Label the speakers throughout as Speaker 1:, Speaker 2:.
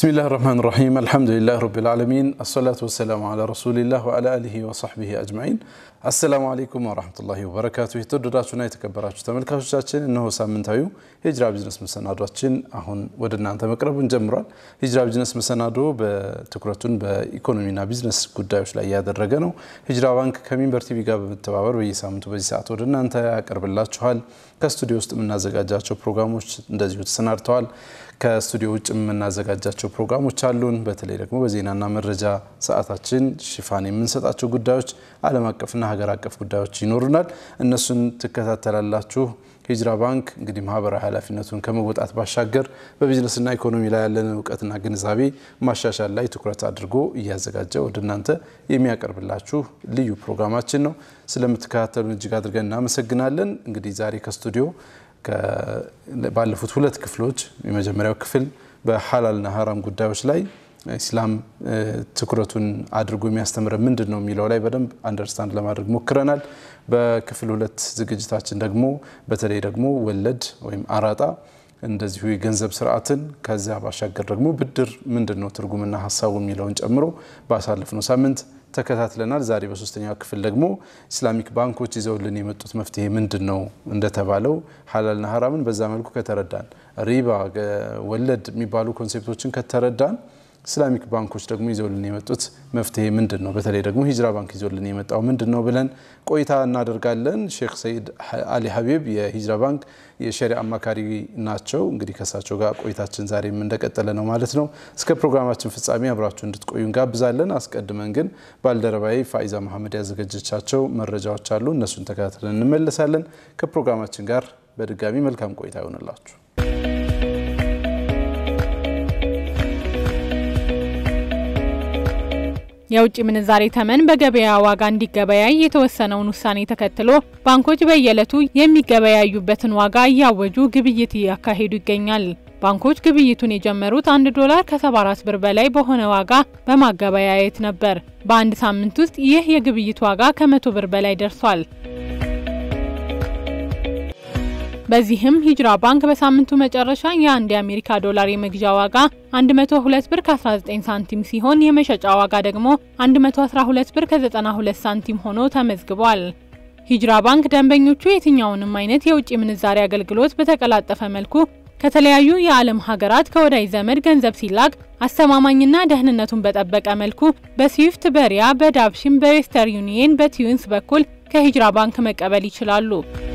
Speaker 1: ብስሚላህ ራህማን ራሒም አልሐምዱሊላህ ረቢል ዓለሚን አሰላቱ ወሰላሙ ዓላ ረሱሊላህ ወዓላ አሊሂ ወሰሕቢሂ አጅማዒን። አሰላሙ አለይኩም ወረሕመቱላሂ ወበረካቱ። የተወደዳችሁና የተከበራችሁ ተመልካቾቻችን እነሆ ሳምንታዊው ሂጅራ ቢዝነስ መሰናዷችን አሁን ወደ እናንተ መቅረቡን ጀምሯል። ሂጅራ ቢዝነስ መሰናዶ በትኩረቱን በኢኮኖሚና ቢዝነስ ጉዳዮች ላይ ያደረገ ነው። ሂጅራ ባንክ ከሚንበር ቲቪ ጋር በመተባበር በየሳምንቱ በዚህ ሰዓት ወደ እናንተ ያቀርብላችኋል። ከስቱዲዮ ውስጥ የምናዘጋጃቸው ፕሮግራሞች እንደዚሁ ተሰናድተዋል። ከስቱዲዮ ውጭ የምናዘጋጃቸው ፕሮግራሞች አሉን። በተለይ ደግሞ በዜናና መረጃ ሰዓታችን ሽፋን የምንሰጣቸው ጉዳዮች ዓለም አቀፍና ሀገር አቀፍ ጉዳዮች ይኖሩናል። እነሱን ትከታተላላችሁ። ሂጅራ ባንክ እንግዲህ ማህበራዊ ኃላፊነቱን ከመወጣት ባሻገር በቢዝነስና ኢኮኖሚ ላይ ያለንን እውቀትና ግንዛቤ ማሻሻል ላይ ትኩረት አድርጎ እያዘጋጀ ወደ እናንተ የሚያቀርብላችሁ ልዩ ፕሮግራማችን ነው። ስለምትከታተሉን እጅግ አድርገን እናመሰግናለን። እንግዲህ ዛሬ ከስቱዲዮ ባለፉት ሁለት ክፍሎች የመጀመሪያው ክፍል በሐላልና ሀራም ጉዳዮች ላይ ኢስላም ትኩረቱን አድርጎ የሚያስተምረ ምንድን ነው የሚለው ላይ በደንብ አንደርስታንድ ለማድረግ ሞክረናል። በክፍል ሁለት ዝግጅታችን ደግሞ በተለይ ደግሞ ወለድ ወይም አራጣ እንደዚሁ የገንዘብ ስርዓትን ከዚያ ባሻገር ደግሞ ብድር ምንድን ነው ትርጉምና ሀሳቡ የሚለውን ጨምሮ ባሳለፍነው ሳምንት ተከታትለናል። ዛሬ በሶስተኛው ክፍል ደግሞ ኢስላሚክ ባንኮች ይዘውልን የመጡት መፍትሄ ምንድን ነው እንደተባለው ሐላልና ሀራምን በዛ መልኩ ከተረዳን፣ ሪባ፣ ወለድ የሚባሉ ኮንሴፕቶችን ከተረዳን ኢስላሚክ ባንኮች ደግሞ ይዘውልን የመጡት መፍትሄ ምንድን ነው፣ በተለይ ደግሞ ሂጅራ ባንክ ይዘውልን የመጣው ምንድን ነው ብለን ቆይታ እናደርጋለን። ሼክ ሰይድ አሊ ሀቢብ የሂጅራ ባንክ የሸሪዓ አማካሪ ናቸው። እንግዲህ ከእሳቸው ጋር ቆይታችን ዛሬም እንደቀጠለ ነው ማለት ነው። እስከ ፕሮግራማችን ፍጻሜ አብራችሁ እንድትቆዩ እንጋብዛለን። አስቀድመን ግን ባልደረባዊ ፋይዛ መሐመድ ያዘጋጀቻቸው መረጃዎች አሉ። እነሱን ተከታትለን እንመለሳለን። ከፕሮግራማችን ጋር በድጋሚ መልካም ቆይታ ይሆንላችሁ።
Speaker 2: የውጭ ምንዛሬ ተመን በገበያ ዋጋ እንዲገበያይ የተወሰነውን ውሳኔ ተከትሎ ባንኮች በየዕለቱ የሚገበያዩበትን ዋጋ እያወጁ ግብይት እያካሄዱ ይገኛል። ባንኮች ግብይቱን የጀመሩት አንድ ዶላር ከ74 ብር በላይ በሆነ ዋጋ በማገበያየት ነበር። በአንድ ሳምንት ውስጥ ይህ የግብይት ዋጋ ከመቶ ብር በላይ ደርሷል። በዚህም ሂጅራ ባንክ በሳምንቱ መጨረሻ የአንድ የአሜሪካ ዶላር የመግዣ ዋጋ 102 ብር ከ19 ሳንቲም ሲሆን የመሸጫ ዋጋ ደግሞ 112 ብር ከ92 ሳንቲም ሆኖ ተመዝግቧል። ሂጅራ ባንክ ደንበኞቹ የትኛውንም አይነት የውጭ ምንዛሬ አገልግሎት በተቀላጠፈ መልኩ ከተለያዩ የዓለም ሀገራት ከወዳጅ ዘመድ ገንዘብ ሲላክ አስተማማኝና ደህንነቱን በጠበቀ መልኩ በስዊፍት፣ በሪያ፣ በዳብሽን፣ በዌስተር ዩኒየን፣ በቲዩንስ በኩል ከሂጅራ ባንክ መቀበል ይችላሉ።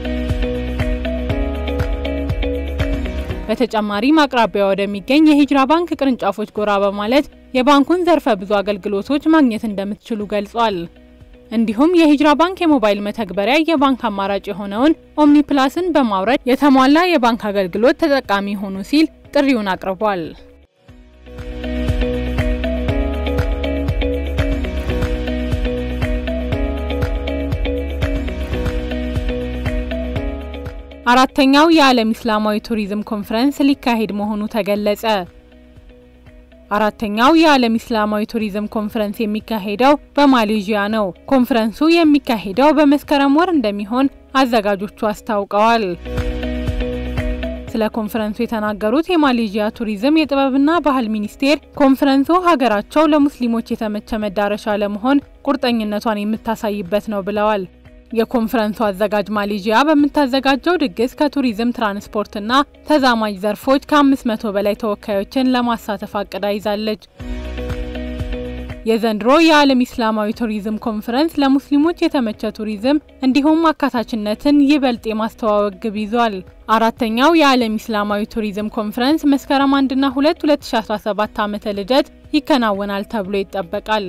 Speaker 2: በተጨማሪም አቅራቢያ ወደሚገኝ የሂጅራ ባንክ ቅርንጫፎች ጎራ በማለት የባንኩን ዘርፈ ብዙ አገልግሎቶች ማግኘት እንደምትችሉ ገልጿል። እንዲሁም የሂጅራ ባንክ የሞባይል መተግበሪያ የባንክ አማራጭ የሆነውን ኦምኒ ፕላስን በማውረድ የተሟላ የባንክ አገልግሎት ተጠቃሚ ሆኑ ሲል ጥሪውን አቅርቧል። አራተኛው የዓለም ኢስላማዊ ቱሪዝም ኮንፈረንስ ሊካሄድ መሆኑ ተገለጸ። አራተኛው የዓለም ኢስላማዊ ቱሪዝም ኮንፈረንስ የሚካሄደው በማሌዥያ ነው። ኮንፈረንሱ የሚካሄደው በመስከረም ወር እንደሚሆን አዘጋጆቹ አስታውቀዋል። ስለ ኮንፈረንሱ የተናገሩት የማሌዥያ ቱሪዝም የጥበብና ባህል ሚኒስቴር ኮንፈረንሱ ሀገራቸው ለሙስሊሞች የተመቸ መዳረሻ ለመሆን ቁርጠኝነቷን የምታሳይበት ነው ብለዋል። የኮንፈረንሱ አዘጋጅ ማሌዥያ በምታዘጋጀው ድግስ ከቱሪዝም ትራንስፖርትና ተዛማጅ ዘርፎች ከ500 በላይ ተወካዮችን ለማሳተፍ አቅዳ ይዛለች። የዘንድሮ የዓለም ኢስላማዊ ቱሪዝም ኮንፈረንስ ለሙስሊሞች የተመቸ ቱሪዝም እንዲሁም አካታችነትን ይበልጥ የማስተዋወቅ ግብ ይዟል። አራተኛው የዓለም ኢስላማዊ ቱሪዝም ኮንፈረንስ መስከረም 1ና 2 2017 ዓመተ ልደት ይከናወናል ተብሎ ይጠበቃል።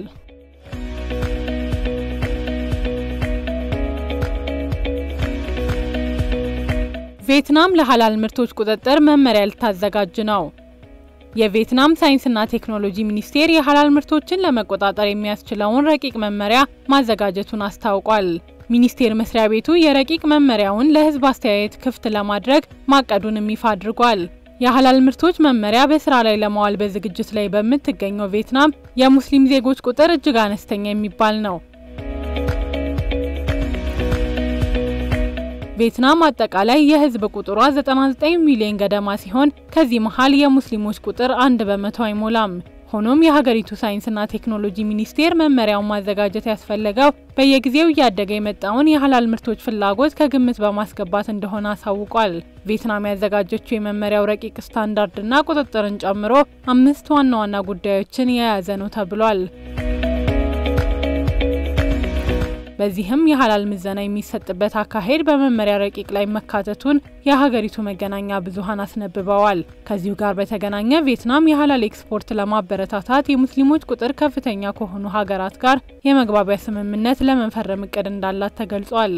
Speaker 2: ቪየትናም ለሐላል ምርቶች ቁጥጥር መመሪያ ልታዘጋጅ ነው። የቪየትናም ሳይንስና ቴክኖሎጂ ሚኒስቴር የሐላል ምርቶችን ለመቆጣጠር የሚያስችለውን ረቂቅ መመሪያ ማዘጋጀቱን አስታውቋል። ሚኒስቴር መስሪያ ቤቱ የረቂቅ መመሪያውን ለሕዝብ አስተያየት ክፍት ለማድረግ ማቀዱንም ይፋ አድርጓል። የሐላል ምርቶች መመሪያ በስራ ላይ ለማዋል በዝግጅት ላይ በምትገኘው ቪየትናም የሙስሊም ዜጎች ቁጥር እጅግ አነስተኛ የሚባል ነው። ቪየትናም አጠቃላይ የህዝብ ቁጥሯ 99 ሚሊዮን ገደማ ሲሆን ከዚህ መሀል የሙስሊሞች ቁጥር አንድ በመቶ አይሞላም። ሆኖም የሀገሪቱ ሳይንስና ቴክኖሎጂ ሚኒስቴር መመሪያውን ማዘጋጀት ያስፈለገው በየጊዜው እያደገ የመጣውን የሀላል ምርቶች ፍላጎት ከግምት በማስገባት እንደሆነ አሳውቋል። ቪየትናም ያዘጋጀችው የመመሪያው ረቂቅ ስታንዳርድና ቁጥጥርን ጨምሮ አምስት ዋና ዋና ጉዳዮችን የያዘ ነው ተብሏል። በዚህም የሀላል ምዘና የሚሰጥበት አካሄድ በመመሪያ ረቂቅ ላይ መካተቱን የሀገሪቱ መገናኛ ብዙኃን አስነብበዋል። ከዚሁ ጋር በተገናኘ ቪየትናም የሀላል ኤክስፖርት ለማበረታታት የሙስሊሞች ቁጥር ከፍተኛ ከሆኑ ሀገራት ጋር የመግባቢያ ስምምነት ለመፈረም እቅድ እንዳላት ተገልጿል።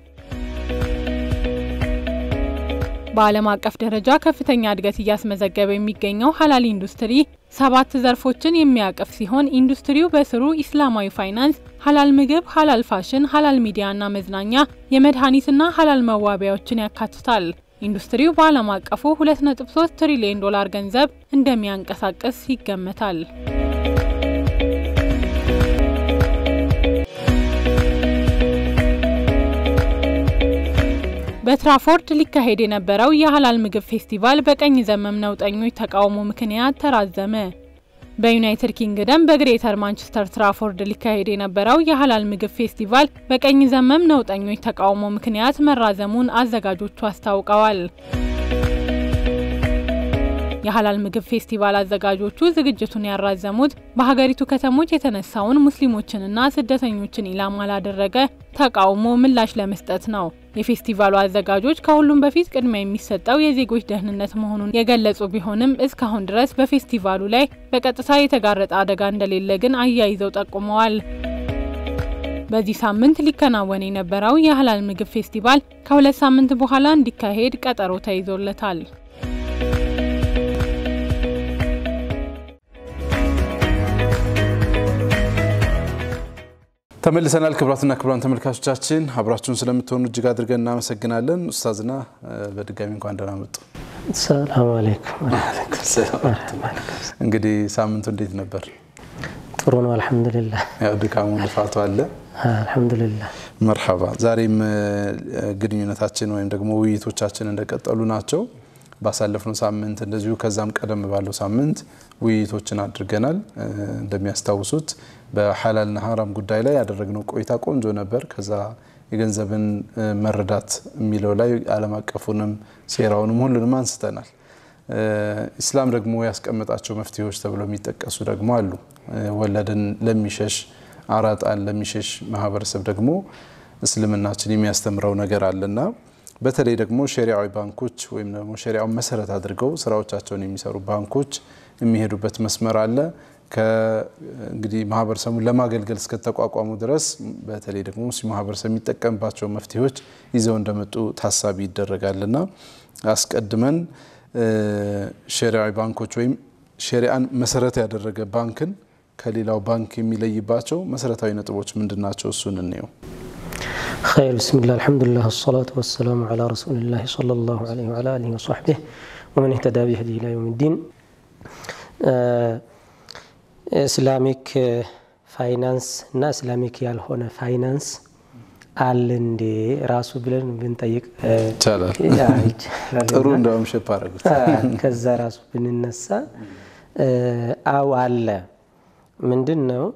Speaker 2: በዓለም አቀፍ ደረጃ ከፍተኛ እድገት እያስመዘገበ የሚገኘው ሀላል ኢንዱስትሪ ሰባት ዘርፎችን የሚያቅፍ ሲሆን ኢንዱስትሪው በስሩ ኢስላማዊ ፋይናንስ፣ ሀላል ምግብ፣ ሀላል ፋሽን፣ ሀላል ሚዲያና መዝናኛ፣ የመድኃኒትና ሀላል መዋቢያዎችን ያካትታል። ኢንዱስትሪው በዓለም አቀፉ 2.3 ትሪሊዮን ዶላር ገንዘብ እንደሚያንቀሳቅስ ይገመታል። በትራፎርድ ሊካሄድ የነበረው የሀላል ምግብ ፌስቲቫል በቀኝ ዘመም ነውጠኞች ተቃውሞ ምክንያት ተራዘመ። በዩናይትድ ኪንግደም በግሬተር ማንቸስተር ትራፎርድ ሊካሄድ የነበረው የሀላል ምግብ ፌስቲቫል በቀኝ ዘመም ነውጠኞች ተቃውሞ ምክንያት መራዘሙን አዘጋጆቹ አስታውቀዋል። የሀላል ምግብ ፌስቲቫል አዘጋጆቹ ዝግጅቱን ያራዘሙት በሀገሪቱ ከተሞች የተነሳውን ሙስሊሞችንና ስደተኞችን ኢላማ ላደረገ ተቃውሞ ምላሽ ለመስጠት ነው። የፌስቲቫሉ አዘጋጆች ከሁሉም በፊት ቅድሚያ የሚሰጠው የዜጎች ደህንነት መሆኑን የገለጹ ቢሆንም እስካሁን ድረስ በፌስቲቫሉ ላይ በቀጥታ የተጋረጠ አደጋ እንደሌለ ግን አያይዘው ጠቁመዋል። በዚህ ሳምንት ሊከናወን የነበረው የሀላል ምግብ ፌስቲቫል ከሁለት ሳምንት በኋላ እንዲካሄድ ቀጠሮ ተይዞለታል።
Speaker 1: ተመልሰናል። ክቡራትና ክቡራን ተመልካቾቻችን አብራችሁን ስለምትሆኑ እጅግ አድርገን እናመሰግናለን። ኡስታዝና በድጋሚ እንኳን ደህና መጡ።
Speaker 3: ሰላም አለይኩም።
Speaker 1: እንግዲህ ሳምንቱ እንዴት ነበር?
Speaker 3: ጥሩ ነው አልሐምዱሊላህ።
Speaker 1: ያው ድካሙ ልፋቱ አለ።
Speaker 3: አልሐምዱሊላህ።
Speaker 1: መርሐባ። ዛሬም ግንኙነታችን ወይም ደግሞ ውይይቶቻችን እንደቀጠሉ ናቸው። ባሳለፍነው ሳምንት እንደዚሁ ከዛም ቀደም ባለው ሳምንት ውይይቶችን አድርገናል። እንደሚያስታውሱት በሐላልና ሀራም ጉዳይ ላይ ያደረግነው ቆይታ ቆንጆ ነበር። ከዛ የገንዘብን መረዳት የሚለው ላይ ዓለም አቀፉንም ሴራውንም ሁሉንም አንስተናል። ኢስላም ደግሞ ያስቀመጣቸው መፍትሄዎች ተብለው የሚጠቀሱ ደግሞ አሉ። ወለድን ለሚሸሽ አራጣን ለሚሸሽ ማህበረሰብ ደግሞ እስልምናችን የሚያስተምረው ነገር አለና በተለይ ደግሞ ሸሪዓዊ ባንኮች ወይም ደግሞ ሸሪዓውን መሰረት አድርገው ስራዎቻቸውን የሚሰሩ ባንኮች የሚሄዱበት መስመር አለ። እንግዲህ ማህበረሰቡን ለማገልገል እስከተቋቋሙ ድረስ በተለይ ደግሞ ሙስሊም ማህበረሰብ የሚጠቀምባቸው መፍትሄዎች ይዘው እንደመጡ ታሳቢ ይደረጋልና አስቀድመን ሸሪዓዊ ባንኮች ወይም ሸሪዓን መሰረት ያደረገ ባንክን ከሌላው ባንክ የሚለይባቸው መሰረታዊ ነጥቦች ምንድን ናቸው? እሱን እንየው።
Speaker 3: ኸይር ብስሚላህ አልሐምዱሊላህ ወሰላቱ ወሰላሙ ዐላ ረሱሊላህ ሰለላሁ ዐለይሂ ወዐላ አሊሂ ወሰሕቢህ ወመን ኢህተዳ ቢህዲሂ ኢላ የውሚ ዲን። ኢስላሚክ ፋይናንስ እና ኢስላሚክ ያልሆነ ፋይናንስ አለ እንዴ ራሱ ብለን ብንጠይቅ
Speaker 1: ይቻላል። ጥሩ እንደውም ሸፕ አደረጉት።
Speaker 3: ከዛ ራሱ ብንነሳ አው አለ ምንድን ነው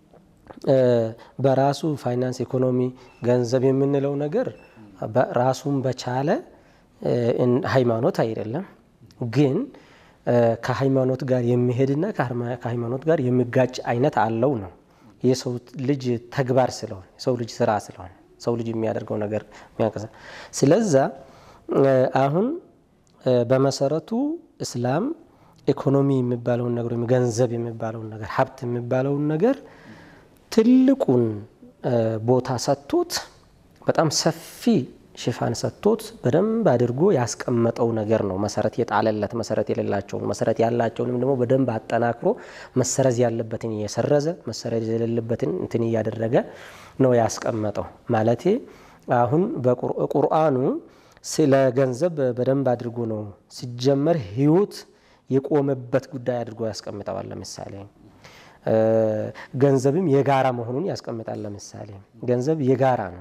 Speaker 3: በራሱ ፋይናንስ ኢኮኖሚ ገንዘብ የምንለው ነገር ራሱን በቻለ ሃይማኖት አይደለም፣ ግን ከሃይማኖት ጋር የሚሄድና ከሃይማኖት ጋር የሚጋጭ አይነት አለው ነው። የሰው ልጅ ተግባር ስለሆነ የሰው ልጅ ስራ ስለሆነ ሰው ልጅ የሚያደርገው ነገር የሚያንቀሳ ስለዛ አሁን በመሰረቱ እስላም ኢኮኖሚ የሚባለውን ነገር ወይም ገንዘብ የሚባለውን ነገር ሀብት የሚባለውን ነገር ትልቁን ቦታ ሰጥቶት በጣም ሰፊ ሽፋን ሰጥቶት በደንብ አድርጎ ያስቀመጠው ነገር ነው። መሰረት የጣለለት መሰረት የሌላቸውን መሰረት ያላቸውንም ደግሞ በደንብ አጠናክሮ መሰረዝ ያለበትን እየሰረዘ መሰረዝ የሌለበትን እንትን እያደረገ ነው ያስቀመጠው። ማለቴ አሁን በቁርአኑ ስለ ገንዘብ በደንብ አድርጎ ነው ሲጀመር ህይወት የቆመበት ጉዳይ አድርጎ ያስቀምጠዋል። ለምሳሌ ገንዘብም የጋራ መሆኑን ያስቀምጣል። ለምሳሌ ገንዘብ የጋራ ነው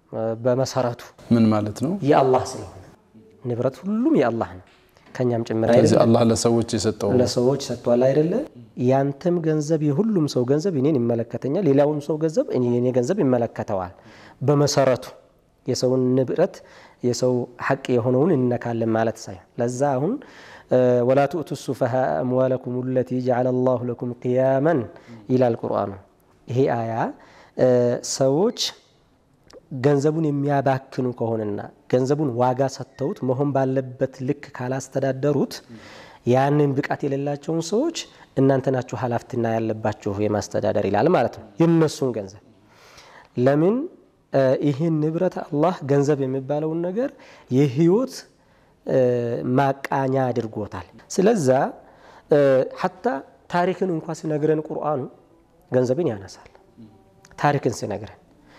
Speaker 3: በመሰረቱ
Speaker 1: ምን ማለት ነው?
Speaker 3: የአላህ ስለሆነ ንብረት ሁሉም የአላህ ነው፣ ከኛም ጭምር
Speaker 1: ስለዚህ
Speaker 3: አይደለም።
Speaker 1: አላህ ለሰዎች የሰጠው
Speaker 3: ለሰዎች ሰጥቷል አይደለ? ያንተም ገንዘብ የሁሉም ሰው ገንዘብ እኔን ይመለከተኛል፣ ሌላውም ሰው ገንዘብ እኔ- የኔ ገንዘብ ይመለከተዋል። በመሰረቱ የሰውን ንብረት የሰው ሐቅ የሆነውን እንነካለን ማለት ሳይሆን ለዛ አሁን ወላ ትኡቱ ሱፈሃ አምዋለኩም ለቲ ጀዓለ ላሁ ለኩም ቅያመን ይላል ቁርአኑ። ይሄ አያ ሰዎች ገንዘቡን የሚያባክኑ ከሆነና ገንዘቡን ዋጋ ሰጥተውት መሆን ባለበት ልክ ካላስተዳደሩት ያንን ብቃት የሌላቸውን ሰዎች እናንተ ናችሁ ኃላፊነት ያለባችሁ የማስተዳደር ይላል ማለት ነው። የነሱን ገንዘብ ለምን ይህን ንብረት አላህ ገንዘብ የሚባለውን ነገር የህይወት ማቃኛ አድርጎታል። ስለዛ ሐታ ታሪክን እንኳ ሲነግረን ቁርአኑ ገንዘብን ያነሳል። ታሪክን ሲነግረን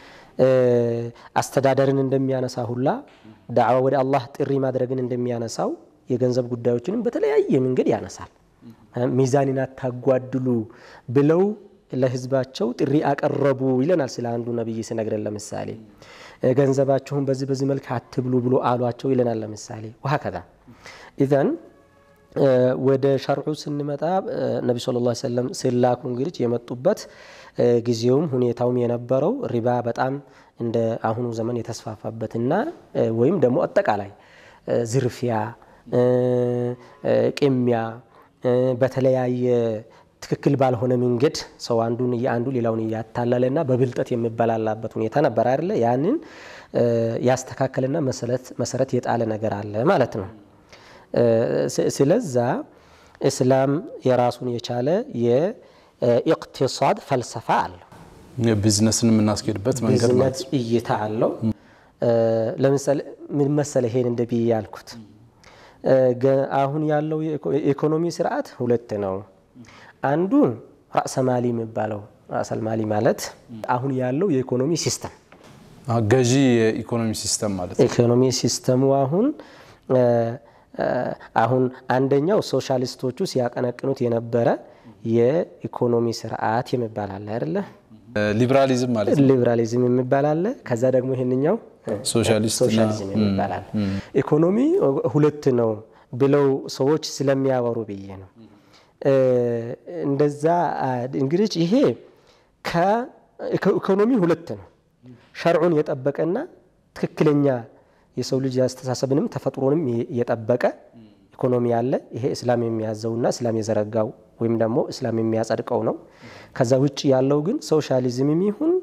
Speaker 3: አስተዳደርን እንደሚያነሳ ሁላ ዳዕዋ ወደ አላህ ጥሪ ማድረግን እንደሚያነሳው የገንዘብ ጉዳዮችንም በተለያየ መንገድ ያነሳል። ሚዛንን አታጓድሉ ብለው ለህዝባቸው ጥሪ አቀረቡ ይለናል። ስለ አንዱ ነቢይ ሲነግረን ለምሳሌ ገንዘባችሁን በዚህ በዚህ መልክ አትብሉ ብሎ አሏቸው ይለናል። ለምሳሌ ወሀከዛ ኢዘን ወደ ሸርዑ ስንመጣ ነቢ ሰለላሁ ዐለይሂ ወሰለም ሲላኩ እንግዲህ የመጡበት ጊዜውም ሁኔታውም የነበረው ሪባ በጣም እንደ አሁኑ ዘመን የተስፋፋበትና ወይም ደግሞ አጠቃላይ ዝርፊያ፣ ቅሚያ በተለያየ ትክክል ባልሆነ መንገድ ሰው አንዱን የአንዱ ሌላውን እያታለለና በብልጠት የሚበላላበት ሁኔታ ነበር አይደለ? ያንን ያስተካከልና መሰረት የጣለ ነገር አለ ማለት ነው። ስለዛ እስላም የራሱን የቻለ የኢቅቲሳድ ፈልሰፋ አለው።
Speaker 1: ቢዝነስን የምናስኬድበት መንገድ ማለት
Speaker 3: ቢዝነስ እይታ አለው። ለምሳሌ ምን መሰለ ይሄን እንደ ብዬ ያልኩት አሁን ያለው የኢኮኖሚ ስርዓት ሁለት ነው። አንዱ ራእሰማሊ የሚባለው ራእሰልማሊ ማለት አሁን ያለው የኢኮኖሚ ሲስተም
Speaker 1: ገዢ የኢኮኖሚ ሲስተም ማለት ነው።
Speaker 3: ኢኮኖሚ ሲስተሙ አሁን አሁን አንደኛው ሶሻሊስቶቹ ሲያቀነቅኑት የነበረ የኢኮኖሚ ስርዓት የሚባል አለ አይደለ?
Speaker 1: ሊብራሊዝም ማለት ነው።
Speaker 3: ሊብራሊዝም የሚባል አለ። ከዛ ደግሞ ይህንኛው ሶሻሊዝም የሚባል አለ። ኢኮኖሚ ሁለት ነው ብለው ሰዎች ስለሚያወሩ ብዬ ነው። እንደዛ እንግዲህ ይሄ ከኢኮኖሚ ሁለት ነው። ሸርዑን የጠበቀና ትክክለኛ የሰው ልጅ አስተሳሰብንም ተፈጥሮንም የጠበቀ ኢኮኖሚ አለ። ይሄ እስላም የሚያዘውና እስላም የዘረጋው ወይም ደግሞ እስላም የሚያጸድቀው ነው። ከዛ ውጭ ያለው ግን ሶሻሊዝም ይሁን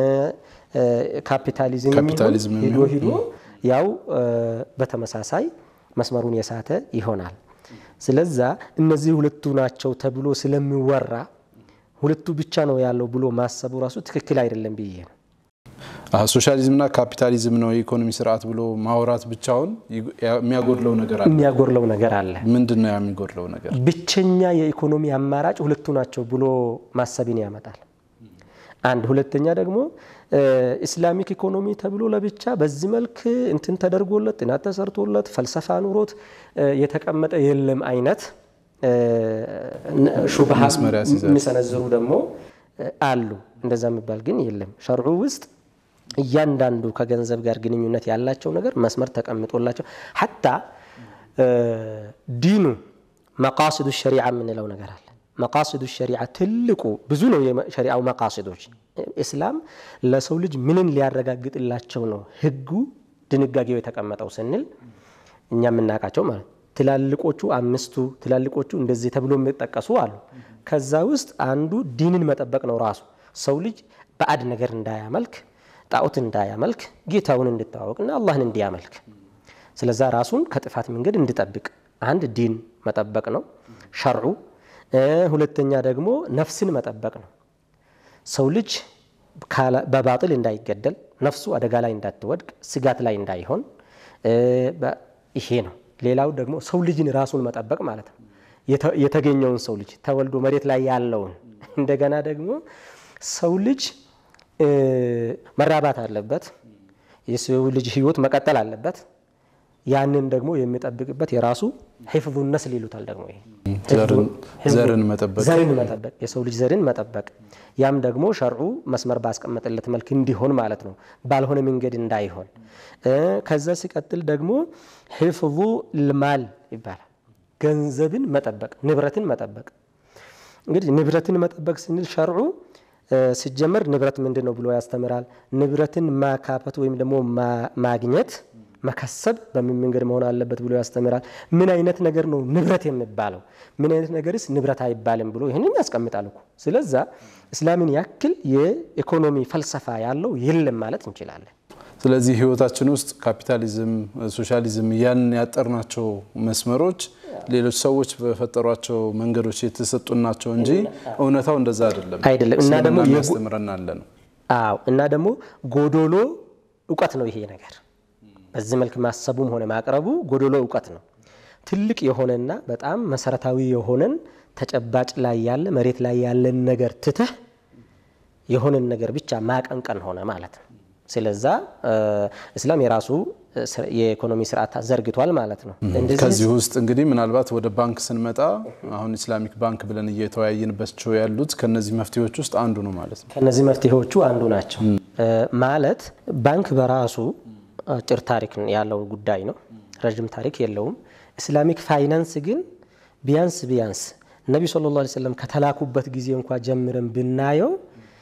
Speaker 3: ካፒታሊዝም
Speaker 1: ካፒታሊዝም
Speaker 3: ይሁን ሂዶ ሂዶ ያው በተመሳሳይ መስመሩን የሳተ ይሆናል። ስለዛ እነዚህ ሁለቱ ናቸው ተብሎ ስለሚወራ ሁለቱ ብቻ ነው ያለው ብሎ ማሰቡ ራሱ ትክክል አይደለም ብዬ ነው።
Speaker 1: ሶሻሊዝምና ካፒታሊዝም ነው የኢኮኖሚ ስርዓት ብሎ ማውራት ብቻውን የሚያጎድለው ነገር አለ።
Speaker 3: የሚያጎድለው ነገር አለ።
Speaker 1: ምንድን ነው የሚጎድለው ነገር?
Speaker 3: ብቸኛ የኢኮኖሚ አማራጭ ሁለቱ ናቸው ብሎ ማሰብን ያመጣል። አንድ ሁለተኛ ደግሞ ኢስላሚክ ኢኮኖሚ ተብሎ ለብቻ በዚህ መልክ እንትን ተደርጎለት ጥናት ተሰርቶለት ፈልሰፋ ኑሮት የተቀመጠ የለም አይነት ሹብሃ የሚሰነዝሩ ደግሞ አሉ። እንደዛ የሚባል ግን የለም። ሸርዑ ውስጥ እያንዳንዱ ከገንዘብ ጋር ግንኙነት ያላቸው ነገር መስመር ተቀምጦላቸው ሐታ ዲኑ መቃስዱ ሸሪዓ የምንለው ነገር አለ። መቃስዱ ሸሪዓ ትልቁ ብዙ ነው የሸሪዓው መቃስዶች። እስላም ለሰው ልጅ ምንን ሊያረጋግጥላቸው ነው ህጉ ድንጋጌው የተቀመጠው ስንል እኛ የምናውቃቸው ማለት ትላልቆቹ አምስቱ ትላልቆቹ እንደዚህ ተብሎ የሚጠቀሱ አሉ። ከዛ ውስጥ አንዱ ዲንን መጠበቅ ነው። ራሱ ሰው ልጅ ባዕድ ነገር እንዳያመልክ፣ ጣዖት እንዳያመልክ፣ ጌታውን እንድታወቅና አላህን እንዲያመልክ፣ ስለዛ ራሱን ከጥፋት መንገድ እንዲጠብቅ አንድ ዲን መጠበቅ ነው ሸርዑ። ሁለተኛ ደግሞ ነፍስን መጠበቅ ነው። ሰው ልጅ በባጥል እንዳይገደል፣ ነፍሱ አደጋ ላይ እንዳትወድቅ፣ ስጋት ላይ እንዳይሆን ይሄ ነው። ሌላው ደግሞ ሰው ልጅን ራሱን መጠበቅ ማለት ነው። የተገኘውን ሰው ልጅ ተወልዶ መሬት ላይ ያለውን እንደገና ደግሞ ሰው ልጅ መራባት አለበት። የሰው ልጅ ህይወት መቀጠል አለበት። ያንን ደግሞ የሚጠብቅበት የራሱ ሒፍዙ ነስል ይሉታል። ደግሞ ይሄ
Speaker 1: ዘርን መጠበቅ
Speaker 3: ዘርን መጠበቅ የሰው ልጅ ዘርን መጠበቅ ያም ደግሞ ሸርዑ መስመር ባስቀመጠለት መልክ እንዲሆን ማለት ነው፣ ባልሆነ መንገድ እንዳይሆን። ከዛ ሲቀጥል ደግሞ ሒፍዙ ልማል ይባላል። ገንዘብን መጠበቅ፣ ንብረትን መጠበቅ። እንግዲህ ንብረትን መጠበቅ ስንል ሸርዑ ሲጀመር ንብረት ምንድን ነው ብሎ ያስተምራል። ንብረትን ማካበት ወይም ደግሞ ማግኘት መከሰብ በምን መንገድ መሆን አለበት ብሎ ያስተምራል። ምን አይነት ነገር ነው ንብረት የሚባለው? ምን አይነት ነገርስ ንብረት አይባልም ብሎ ይህንን ያስቀምጣል እኮ። ስለዛ እስላምን ያክል የኢኮኖሚ ፈልሰፋ ያለው የለም ማለት እንችላለን።
Speaker 1: ስለዚህ ህይወታችን ውስጥ ካፒታሊዝም፣ ሶሻሊዝም እያልን ያጠርናቸው መስመሮች ሌሎች ሰዎች በፈጠሯቸው መንገዶች የተሰጡን ናቸው እንጂ እውነታው እንደዛ አይደለም
Speaker 3: አይደለም። እና ደግሞ
Speaker 1: ያስተምረናል ነው።
Speaker 3: አዎ እና ደግሞ ጎዶሎ እውቀት ነው ይሄ ነገር በዚህ መልክ ማሰቡም ሆነ ማቅረቡ ጎዶሎ እውቀት ነው። ትልቅ የሆነና በጣም መሰረታዊ የሆነን ተጨባጭ ላይ ያለ መሬት ላይ ያለን ነገር ትተህ የሆነን ነገር ብቻ ማቀንቀን ሆነ ማለት ነው። ስለዛ እስላም የራሱ የኢኮኖሚ ስርዓት ዘርግቷል ማለት ነው።
Speaker 1: ከዚህ ውስጥ እንግዲህ ምናልባት ወደ ባንክ ስንመጣ አሁን ኢስላሚክ ባንክ ብለን እየተወያየንባቸው ያሉት ከነዚህ መፍትሄዎች ውስጥ አንዱ ነው ማለት ነው።
Speaker 3: ከነዚህ መፍትሄዎቹ አንዱ ናቸው ማለት ባንክ በራሱ አጭር ታሪክ ያለው ጉዳይ ነው። ረዥም ታሪክ የለውም። ኢስላሚክ ፋይናንስ ግን ቢያንስ ቢያንስ ነቢ ሰለላሁ ዐለይሂ ወሰለም ከተላኩበት ጊዜ እንኳ ጀምረን ብናየው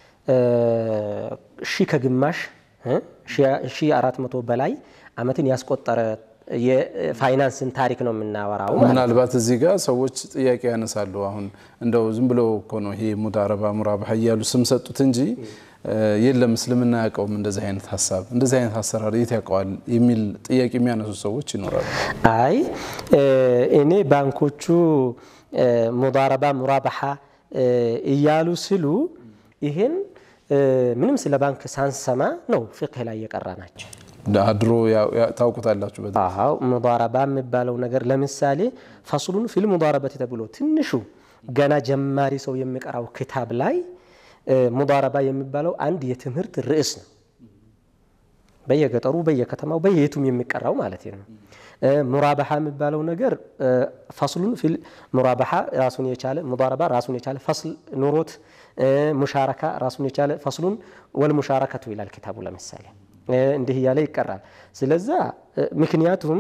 Speaker 3: ሺ ከግማሽ ሺ አራት መቶ በላይ ዓመትን ያስቆጠረ የፋይናንስን ታሪክ ነው የምናወራው።
Speaker 1: ምናልባት እዚህ ጋር ሰዎች ጥያቄ ያነሳሉ። አሁን እንደው ዝም ብሎ እኮ ነው ይሄ ሙዳረባ ሙራባህ እያሉ ስም ሰጡት እንጂ የለም እስልምና ያውቀውም እንደዚህ አይነት ሀሳብ እንደዚህ አይነት አሰራር የት ያውቀዋል የሚል ጥያቄ የሚያነሱ ሰዎች ይኖራሉ።
Speaker 3: አይ እኔ ባንኮቹ ሙዳረባ ሙራባሓ እያሉ ስሉ ይሄን ምንም ስለ ባንክ ሳንሰማ ነው ፍቅህ ላይ የቀራ ናቸው።
Speaker 1: ድሮ ታውቁታላችሁ።
Speaker 3: አዎ ሙዳረባ የሚባለው ነገር ለምሳሌ ፈስሉን ፊል ሙዳረበት ተብሎ ትንሹ ገና ጀማሪ ሰው የሚቀራው ክታብ ላይ ሙዳረባ የሚባለው አንድ የትምህርት ርዕስ ነው። በየገጠሩ በየከተማው በየቱም የሚቀራው ማለት ነው። ሙራባሓ የሚባለው ነገር ፈስሉን ፊል ሙራባሓ ራሱን የቻለ ሙዳረባ ራሱን የቻለ ፈስል ኑሮት፣ ሙሻረካ ራሱን የቻለ ፈስሉን ወል ሙሻረከቱ ይላል ኪታቡ ለምሳሌ እንዲህ እያለ ይቀራል። ስለዛ ምክንያቱም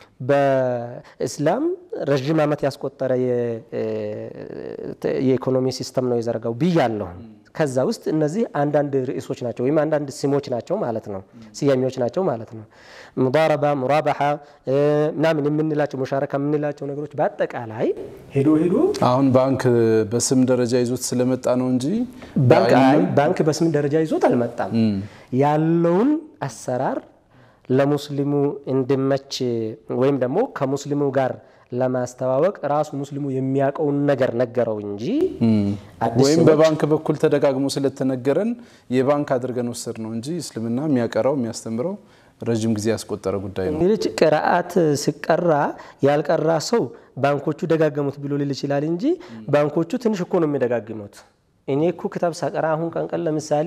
Speaker 3: በእስላም ረዥም ዓመት ያስቆጠረ የኢኮኖሚ ሲስተም ነው የዘረጋው ብያለሁ። ከዛ ውስጥ እነዚህ አንዳንድ ርዕሶች ናቸው ወይም አንዳንድ ስሞች ናቸው ማለት ነው፣ ስያሜዎች ናቸው ማለት ነው። ሙዳረባ፣ ሙራባሓ ምናምን የምንላቸው ሙሻረካ የምንላቸው ነገሮች በአጠቃላይ ሄዶ ሄዶ
Speaker 1: አሁን ባንክ በስም ደረጃ ይዞት ስለመጣ ነው እንጂ
Speaker 3: ባንክ በስም ደረጃ ይዞት አልመጣም። ያለውን አሰራር ለሙስሊሙ እንዲመች ወይም ደግሞ ከሙስሊሙ ጋር ለማስተዋወቅ ራሱ ሙስሊሙ የሚያውቀውን ነገር ነገረው እንጂ
Speaker 1: ወይም በባንክ በኩል ተደጋግሞ ስለተነገረን የባንክ አድርገን ወሰድ ነው እንጂ እስልምና የሚያቀራው የሚያስተምረው ረዥም ጊዜ ያስቆጠረ ጉዳይ ነው።
Speaker 3: ሌሎች ቅርአት ሲቀራ ያልቀራ ሰው ባንኮቹ ደጋገሙት ብሎ ሊል ይችላል እንጂ ባንኮቹ ትንሽ እኮ ነው የሚደጋግሙት። እኔ እኮ ክታብ ሳቀራ አሁን ቀንቀን ለምሳሌ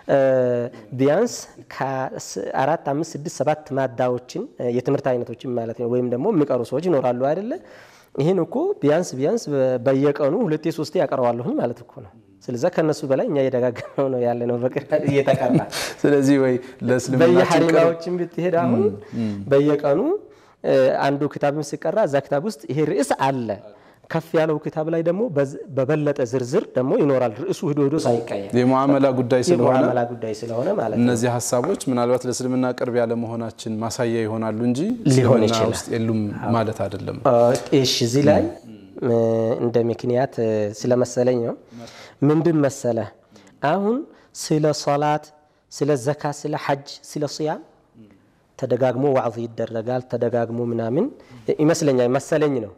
Speaker 3: ቢያንስ ከአራት አምስት ስድስት ሰባት ማዳዎችን የትምህርት አይነቶችን ማለት ነው ወይም ደግሞ የሚቀሩ ሰዎች ይኖራሉ አይደለ? ይህን እኮ ቢያንስ ቢያንስ በየቀኑ ሁለቴ ሶስቴ ያቀረዋለሁኝ ማለት እኮ ነው። ስለዛ ከነሱ በላይ እኛ እየደጋገመው ነው ያለ ነው እየተቀራ
Speaker 1: ስለዚህ ወይ ለእስልምና
Speaker 3: በየሀሪማዎችን ብትሄድ አሁን በየቀኑ አንዱ ክታብም ሲቀራ እዛ ክታብ ውስጥ ይሄ ርዕስ አለ ከፍ ያለው ክታብ ላይ ደግሞ በበለጠ ዝርዝር ደግሞ ይኖራል። ርዕሱ ሂዶ ሂዶ ሳይቀየር
Speaker 1: የሙዓመላ ጉዳይ ስለሆነ
Speaker 3: የሙዓመላ ጉዳይ ስለሆነ ማለት ነው።
Speaker 1: እነዚህ ሀሳቦች ምናልባት ለእስልምና ቅርብ ያለ መሆናችን ማሳያ ይሆናሉ እንጂ
Speaker 3: ሊሆን
Speaker 1: እስልምና
Speaker 3: ይችላል።
Speaker 1: ውስጥ የሉም ማለት አይደለም።
Speaker 3: እሺ እዚህ ላይ እንደ ምክንያት ስለመሰለኝ ነው። ምንድን መሰለ አሁን ስለ ሶላት፣ ስለ ዘካ፣ ስለ ሐጅ፣ ስለ ስያም ተደጋግሞ ዋዕዝ ይደረጋል። ተደጋግሞ ምናምን ይመስለኛል መሰለኝ ነው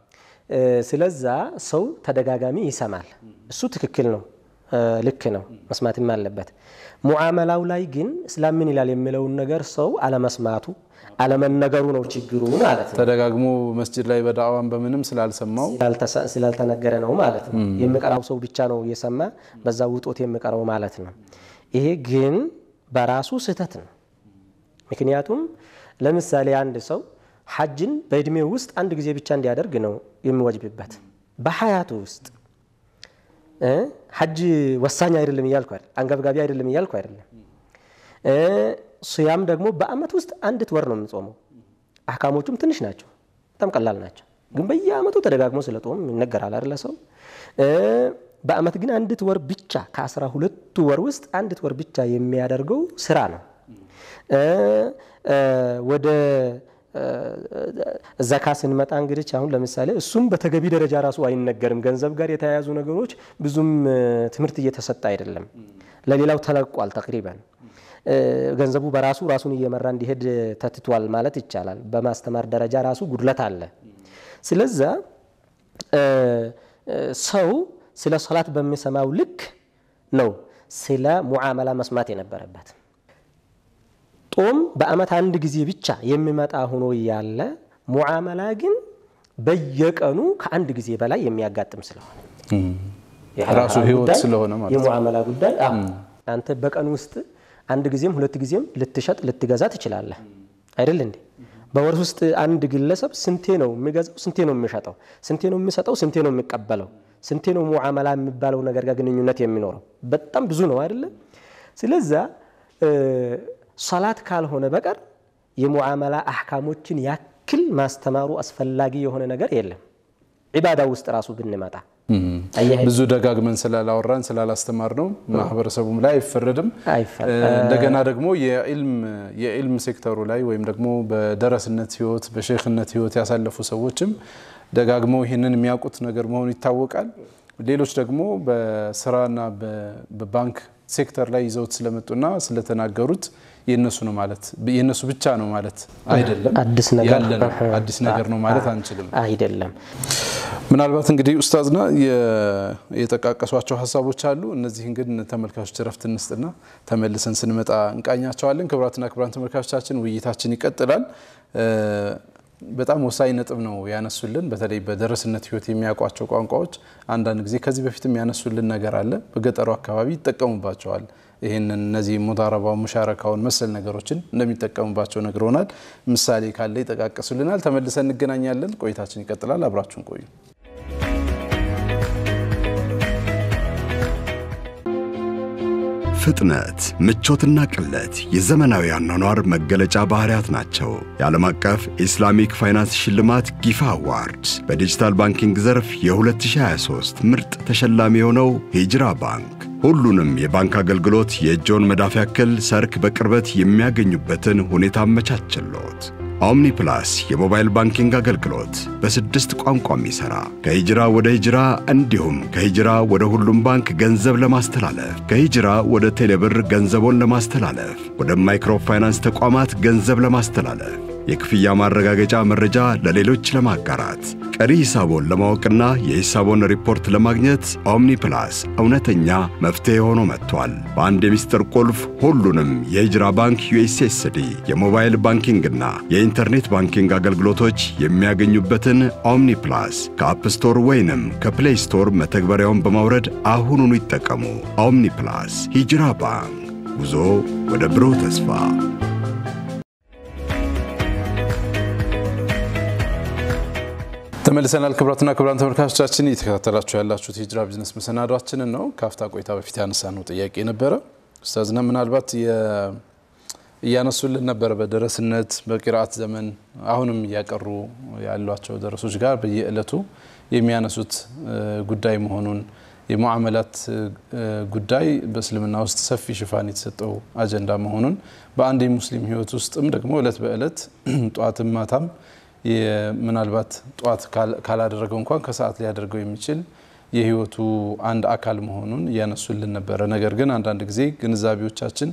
Speaker 3: ስለዛ ሰው ተደጋጋሚ ይሰማል። እሱ ትክክል ነው፣ ልክ ነው፣ መስማትም አለበት። ሙዓመላው ላይ ግን እስላም ምን ይላል የሚለውን ነገር ሰው አለመስማቱ አለመነገሩ ነው ችግሩ ማለት ነው።
Speaker 1: ተደጋግሞ መስጅድ ላይ በዳዕዋን በምንም ስላልሰማው
Speaker 3: ስላልተነገረ ነው ማለት ነው። የሚቀራው ሰው ብቻ ነው እየሰማ በዛ ውጦት የሚቀረው ማለት ነው። ይሄ ግን በራሱ ስህተት ነው። ምክንያቱም ለምሳሌ አንድ ሰው ሐጅን በእድሜው ውስጥ አንድ ጊዜ ብቻ እንዲያደርግ ነው የሚወጅብበት። በሀያቱ ውስጥ ሐጅ ወሳኝ አይደለም እያልኩ አይደለም፣ አንገብጋቢ አይደለም እያልኩ አይደለም። ሱያም ደግሞ በአመት ውስጥ አንዲት ወር ነው የምጾመው። አህካሞቹም ትንሽ ናቸው፣ በጣም ቀላል ናቸው። ግን በየአመቱ ተደጋግሞ ስለ ጦም ይነገራል አይደለ ሰው በአመት ግን አንዲት ወር ብቻ ከአስራ ሁለቱ ወር ውስጥ አንዲት ወር ብቻ የሚያደርገው ስራ ነው። ወደ ዘካ ስንመጣ እንግዲህ አሁን ለምሳሌ እሱም በተገቢ ደረጃ ራሱ አይነገርም። ገንዘብ ጋር የተያያዙ ነገሮች ብዙም ትምህርት እየተሰጠ አይደለም። ለሌላው ተለቋል። ተቅሪበን ገንዘቡ በራሱ ራሱን እየመራ እንዲሄድ ተትቷል ማለት ይቻላል። በማስተማር ደረጃ ራሱ ጉድለት አለ። ስለዛ ሰው ስለ ሶላት በሚሰማው ልክ ነው ስለ ሙዓመላ መስማት የነበረበት። ጦም በአመት አንድ ጊዜ ብቻ የሚመጣ ሆኖ ያለ ሙዓመላ ግን በየቀኑ ከአንድ ጊዜ በላይ የሚያጋጥም ስለሆነ
Speaker 1: ራሱ ህይወት ስለሆነ ማለት
Speaker 3: የሙዓመላ ጉዳይ አንተ በቀን ውስጥ አንድ ጊዜም ሁለት ጊዜም ልትሸጥ ልትገዛ ትችላለህ አይደል እንዴ? በወር ውስጥ አንድ ግለሰብ ስንቴ ነው የሚገዛው? ስንቴ ነው የሚሸጠው? ስንቴ ነው የሚሰጠው? ስንቴ ነው የሚቀበለው? ስንቴ ነው ሙዓመላ የሚባለው ነገር ጋር ግንኙነት የሚኖረው? በጣም ብዙ ነው አይደለ? ስለዛ ሶላት ካልሆነ በቀር የሙዓመላ አሕካሞችን ያክል ማስተማሩ አስፈላጊ የሆነ ነገር የለም። ዒባዳ ውስጥ ራሱ ብንመጣ
Speaker 1: ብዙ ደጋግመን ስላላወራን ስላላስተማር ነው ማህበረሰቡም ላይ አይፈረድም። እንደገና ደግሞ የኢልም ሴክተሩ ላይ ወይም ደግሞ በደረስነት ህይወት በሼክነት ህይወት ያሳለፉ ሰዎችም ደጋግመው ይህንን የሚያውቁት ነገር መሆኑ ይታወቃል። ሌሎች ደግሞ በስራና በባንክ ሴክተር ላይ ይዘውት ስለመጡና ስለተናገሩት የነሱ ነው ማለት የነሱ ብቻ ነው ማለት አይደለም።
Speaker 3: አዲስ ነገር
Speaker 1: ያለ ነው አዲስ ነገር ነው ማለት አንችልም።
Speaker 3: አይደለም።
Speaker 1: ምናልባት እንግዲህ ኡስታዝና የጠቃቀሷቸው ሀሳቦች አሉ። እነዚህን ግን ተመልካቾች እረፍት እንስጥና ተመልሰን ስንመጣ እንቃኛቸዋለን። ክቡራትና ክቡራን ተመልካቾቻችን ውይይታችን ይቀጥላል። በጣም ወሳኝ ነጥብ ነው ያነሱልን። በተለይ በደረስነት ህይወት የሚያውቋቸው ቋንቋዎች አንዳንድ ጊዜ ከዚህ በፊትም ያነሱልን ነገር አለ። በገጠሩ አካባቢ ይጠቀሙባቸዋል። ይህንን እነዚህ ሙዳረባው ሙሻረካውን መሰል ነገሮችን እንደሚጠቀሙባቸው ነግረውናል። ምሳሌ ካለ ይጠቃቀሱልናል። ተመልሰን እንገናኛለን። ቆይታችን ይቀጥላል። አብራችሁን ቆዩ።
Speaker 4: ፍጥነት፣ ምቾትና ቅለት የዘመናዊ አኗኗር መገለጫ ባህሪያት ናቸው። የዓለም አቀፍ ኢስላሚክ ፋይናንስ ሽልማት ጊፋ አዋርድ በዲጂታል ባንኪንግ ዘርፍ የ2023 ምርጥ ተሸላሚ የሆነው ሂጅራ ባንክ ሁሉንም የባንክ አገልግሎት የእጆን መዳፍ ያክል ሰርክ በቅርበት የሚያገኙበትን ሁኔታ አመቻችሎት። ኦምኒ ፕላስ የሞባይል ባንኪንግ አገልግሎት በስድስት ቋንቋ የሚሠራ ከሂጅራ ወደ ሂጅራ እንዲሁም ከሂጅራ ወደ ሁሉም ባንክ ገንዘብ ለማስተላለፍ ከሂጅራ ወደ ቴሌብር ገንዘቦን ለማስተላለፍ ወደ ማይክሮ ፋይናንስ ተቋማት ገንዘብ ለማስተላለፍ የክፍያ ማረጋገጫ መረጃ ለሌሎች ለማጋራት ቀሪ ሂሳቦን ለማወቅና የሂሳቦን ሪፖርት ለማግኘት ኦምኒ ፕላስ እውነተኛ መፍትሔ ሆኖ መጥቷል። በአንድ የሚስጥር ቁልፍ ሁሉንም የሂጅራ ባንክ ዩኤስኤስዲ የሞባይል ባንኪንግና የኢንተርኔት ባንኪንግ አገልግሎቶች የሚያገኙበትን ኦምኒ ፕላስ ከአፕ ስቶር ወይንም ከፕሌይ ስቶር መተግበሪያውን በማውረድ አሁኑኑ ይጠቀሙ። ኦምኒ ፕላስ ሂጅራ ባንክ ጉዞ ወደ ብሩህ ተስፋ
Speaker 1: ተመልሰናል። ክቡራትና ክቡራን ተመልካቾቻችን እየተከታተላችሁ ያላችሁት ሂጅራ ቢዝነስ መሰናዷችንን ነው። ከአፍታ ቆይታ በፊት ያነሳ ነው ጥያቄ ነበረ። ኡስታዝና ምናልባት እያነሱልን ነበረ በደረስነት በቂራአት ዘመን አሁንም እያቀሩ ያሏቸው ደረሶች ጋር በየዕለቱ የሚያነሱት ጉዳይ መሆኑን የሙዓመላት ጉዳይ በእስልምና ውስጥ ሰፊ ሽፋን የተሰጠው አጀንዳ መሆኑን በአንድ የሙስሊም ሕይወት ውስጥም ደግሞ እለት በእለት ጠዋትም ማታም ምናልባት ጠዋት ካላደረገው እንኳን ከሰዓት ሊያደርገው የሚችል የህይወቱ አንድ አካል መሆኑን እያነሱልን ነበረ። ነገር ግን አንዳንድ ጊዜ ግንዛቤዎቻችን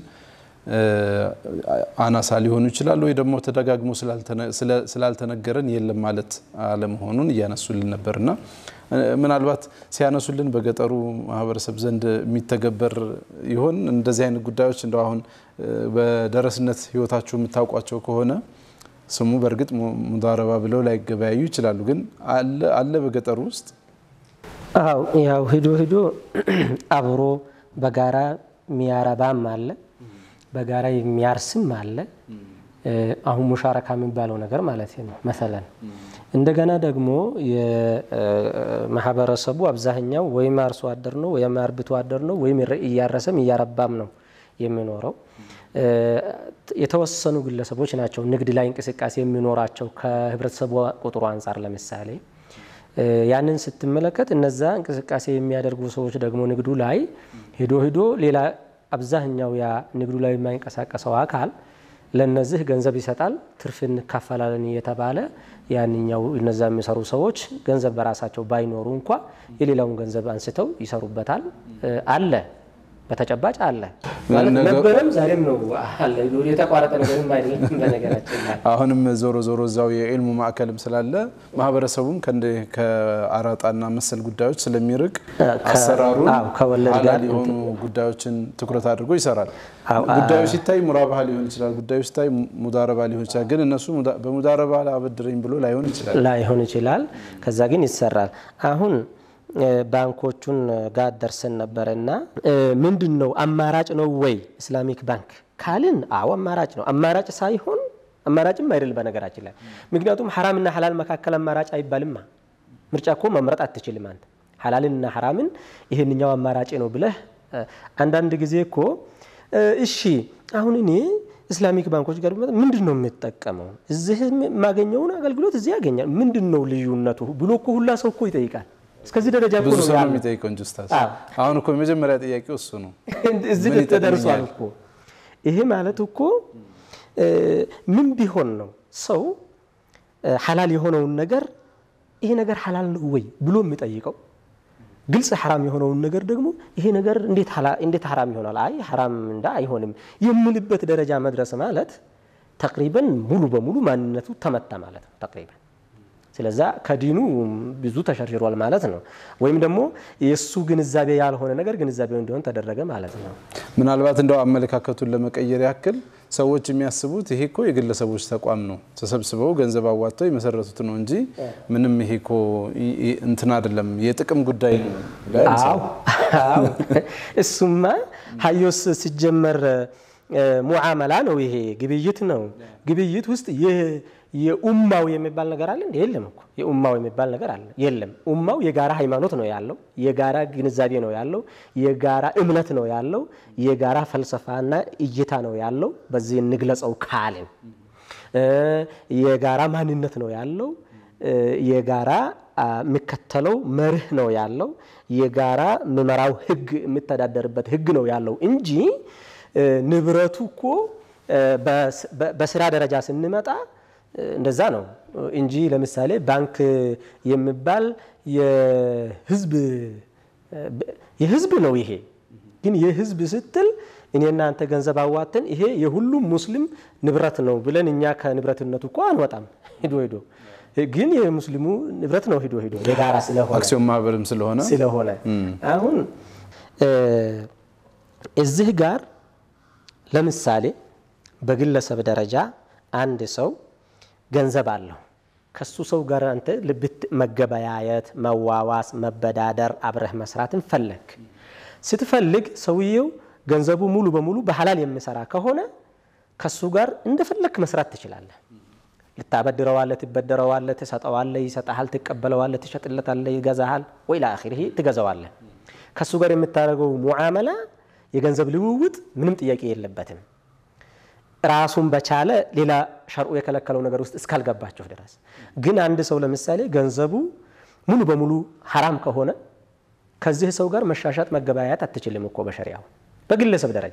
Speaker 1: አናሳ ሊሆኑ ይችላሉ፣ ወይ ደግሞ ተደጋግሞ ስላልተነገረን የለም ማለት አለመሆኑን እያነሱልን ነበር እና ምናልባት ሲያነሱልን በገጠሩ ማህበረሰብ ዘንድ የሚተገበር ይሆን እንደዚህ አይነት ጉዳዮች እንደው አሁን በደረስነት ህይወታችሁ የምታውቋቸው ከሆነ ስሙ በእርግጥ ሙዳረባ ብለው ላይገበያዩ ይችላሉ። ግን አለ በገጠሩ ውስጥ
Speaker 3: አው ያው ሂዶ ሂዶ አብሮ በጋራ የሚያረባም አለ፣ በጋራ የሚያርስም አለ። አሁን ሙሻረካ የሚባለው ነገር ማለት ነው መሰለን። እንደገና ደግሞ የማህበረሰቡ አብዛኛው ወይም አርሶ አደር ነው ወይም አርብቶ አደር ነው ወይም እያረሰም እያረባም ነው የሚኖረው። የተወሰኑ ግለሰቦች ናቸው ንግድ ላይ እንቅስቃሴ የሚኖራቸው ከህብረተሰቡ ቁጥሩ አንጻር ለምሳሌ ያንን ስትመለከት እነዛ እንቅስቃሴ የሚያደርጉ ሰዎች ደግሞ ንግዱ ላይ ሄዶ ሄዶ ሌላ አብዛኛው ያ ንግዱ ላይ የማይንቀሳቀሰው አካል ለነዚህ ገንዘብ ይሰጣል፣ ትርፍ እንካፈላለን እየተባለ ያንኛው እነዛ የሚሰሩ ሰዎች ገንዘብ በራሳቸው ባይኖሩ እንኳ የሌላውን ገንዘብ አንስተው ይሰሩበታል። አለ በተጨባጭ አለ ነበረም ዛሬም ነው አለ። የተቋረጠ ነገርም አይደለም። በነገራችን ላይ
Speaker 1: አሁንም ዞሮ ዞሮ እዛው የኢልሙ ማዕከልም ስላለ ማህበረሰቡም ከአራጣና መሰል ጉዳዮች ስለሚርቅ አሰራሩን
Speaker 3: ከወለድ ጋር
Speaker 1: ሀላል የሆኑ ጉዳዮችን ትኩረት አድርጎ ይሰራል። ጉዳዩ ሲታይ ሙራባህ ሊሆን ይችላል፣ ጉዳዩ ሲታይ ሙዳረባ ሊሆን ይችላል። ግን እነሱ በሙዳረባ አበድረኝ ብሎ ላይሆን ይችላል
Speaker 3: ላይሆን ይችላል። ከዛ ግን ይሰራል። አሁን ባንኮቹን ጋር ደርሰን ነበረ እና ምንድን ነው አማራጭ ነው ወይ ኢስላሚክ ባንክ ካልን፣ አዎ አማራጭ ነው። አማራጭ ሳይሆን አማራጭም አይደል በነገራችን ላይ ምክንያቱም ሐራምና ሐላል መካከል አማራጭ አይባልማ። ምርጫ እኮ መምረጥ አትችልም አንተ ሐላልንና ሐራምን ይሄንኛው አማራጭ ነው ብለህ አንዳንድ ጊዜ እኮ እሺ አሁን እኔ ኢስላሚክ ባንኮች ጋር ምንድን ነው የምጠቀመው? እዚህ የማገኘውን አገልግሎት እዚህ ያገኛል። ምንድን ነው ልዩነቱ ብሎ እኮ ሁላ ሰው እኮ ይጠይቃል። እስከዚህ ደረጃ እኮ
Speaker 1: ብዙ
Speaker 3: ነው
Speaker 1: ሰው ነው
Speaker 3: ያለው።
Speaker 1: የሚጠይቀው እንጂ ኡስታዝ፣ አሁን እኮ የመጀመሪያ ጥያቄው እሱ ነው።
Speaker 3: እዚህ
Speaker 1: ምን
Speaker 3: ተደርሷል
Speaker 1: ይጠቅመኛል?
Speaker 3: እኮ። ይሄ ማለት እኮ ምን ቢሆን ነው ሰው ሐላል የሆነውን ነገር ይሄ ነገር ሐላል ነው ወይ ብሎ የሚጠይቀው? ግልጽ ሐራም የሆነውን ነገር ደግሞ ይሄ ነገር እንዴት ሐላ- እንዴት ሐራም ይሆናል? አይ ሐራም እንዳ አይሆንም የምልበት ደረጃ መድረስ ማለት ተቅሪበን ሙሉ በሙሉ ማንነቱ ተመታ ማለት ነው ተቅሪበን። ስለዛ ከዲኑ ብዙ ተሸርሽሯል ማለት ነው። ወይም ደግሞ የእሱ ግንዛቤ ያልሆነ ነገር ግንዛቤው እንዲሆን ተደረገ ማለት ነው።
Speaker 1: ምናልባት እንደው አመለካከቱን ለመቀየር ያክል ሰዎች የሚያስቡት ይሄ እኮ የግለሰቦች ተቋም ነው፣ ተሰብስበው ገንዘብ አዋጥተው የመሰረቱት ነው እንጂ ምንም ይሄ እኮ ይ- ይ- እንትን አይደለም የጥቅም ጉዳይ ነው ብለው ያነሳሉ።
Speaker 3: አዎ አዎ። እሱማ ሀዮስ ሲጀመር እ፣ ሙዓመላ ነው። ይሄ ግብይት ነው። ግብይት ውስጥ የ- የኡማው የሚባል ነገር አለ እንዴ? የለም እኮ የኡማው የሚባል ነገር አለ የለም። ኡማው የጋራ ሃይማኖት ነው ያለው፣ የጋራ ግንዛቤ ነው ያለው፣ የጋራ እምነት ነው ያለው፣ የጋራ ፈልሰፋና እይታ ነው ያለው። በዚህ እንግለጸው ካልን እ፣ የጋራ ማንነት ነው ያለው እ፣ የጋራ አ፣ የሚከተለው መርህ ነው ያለው። የጋራ ምመራው ህግ የሚተዳደርበት ህግ ነው ያለው እንጂ እ፣ ንብረቱ እኮ እ፣ በስ- በ- በስራ ደረጃ ስንመጣ እ፣ እንደዛ ነው እንጂ ለምሳሌ ባንክ የሚባል የህዝብ እ፣ የህዝብ ነው ይሄ ግን የህዝብ ስትል እኔ እናንተ ገንዘብ አዋተን ይሄ የሁሉም ሙስሊም ንብረት ነው ብለን እኛ ከንብረትነቱ እኮ አንወጣም። ሂዶ ሂዶ ግን የሙስሊሙ ንብረት ነው ሂዶ ሂዶ የጋራ ስለሆነ
Speaker 1: አክሲዮን ማህበርም ስለሆነ
Speaker 3: ስለሆነ አሁን እ፣ እዚህ ጋር ለምሳሌ በግለሰብ ደረጃ አንድ ሰው ገንዘብ አለው። ከሱ ሰው ጋር አንተ ልብት መገበያየት፣ መዋዋስ፣ መበዳደር፣ አብረህ መስራትን ፈለግ ስትፈልግ ሰውየው ገንዘቡ ሙሉ በሙሉ በሐላል የሚሰራ ከሆነ ከሱ ጋር እንደፈለክ መስራት ትችላለህ። ልታበድረዋለህ፣ ትበደረዋለህ፣ ትሰጠዋለህ፣ ይሰጠሃል፣ ትቀበለዋለህ፣ ትሸጥለታለህ፣ ይገዛሃል ወይ ለአኺሪህ ትገዛዋለህ። ከሱ ጋር የምታደርገው ሙዓመላ የገንዘብ ልውውጥ ምንም ጥያቄ የለበትም። ራሱን በቻለ ሌላ ሸርዑ የከለከለው ነገር ውስጥ እስካልገባችሁ ድረስ ግን አንድ ሰው ለምሳሌ ገንዘቡ ሙሉ በሙሉ ሐራም ከሆነ ከዚህ ሰው ጋር መሻሻጥ መገበያየት አትችልም እኮ በሸሪያው በግለሰብ ደረጃ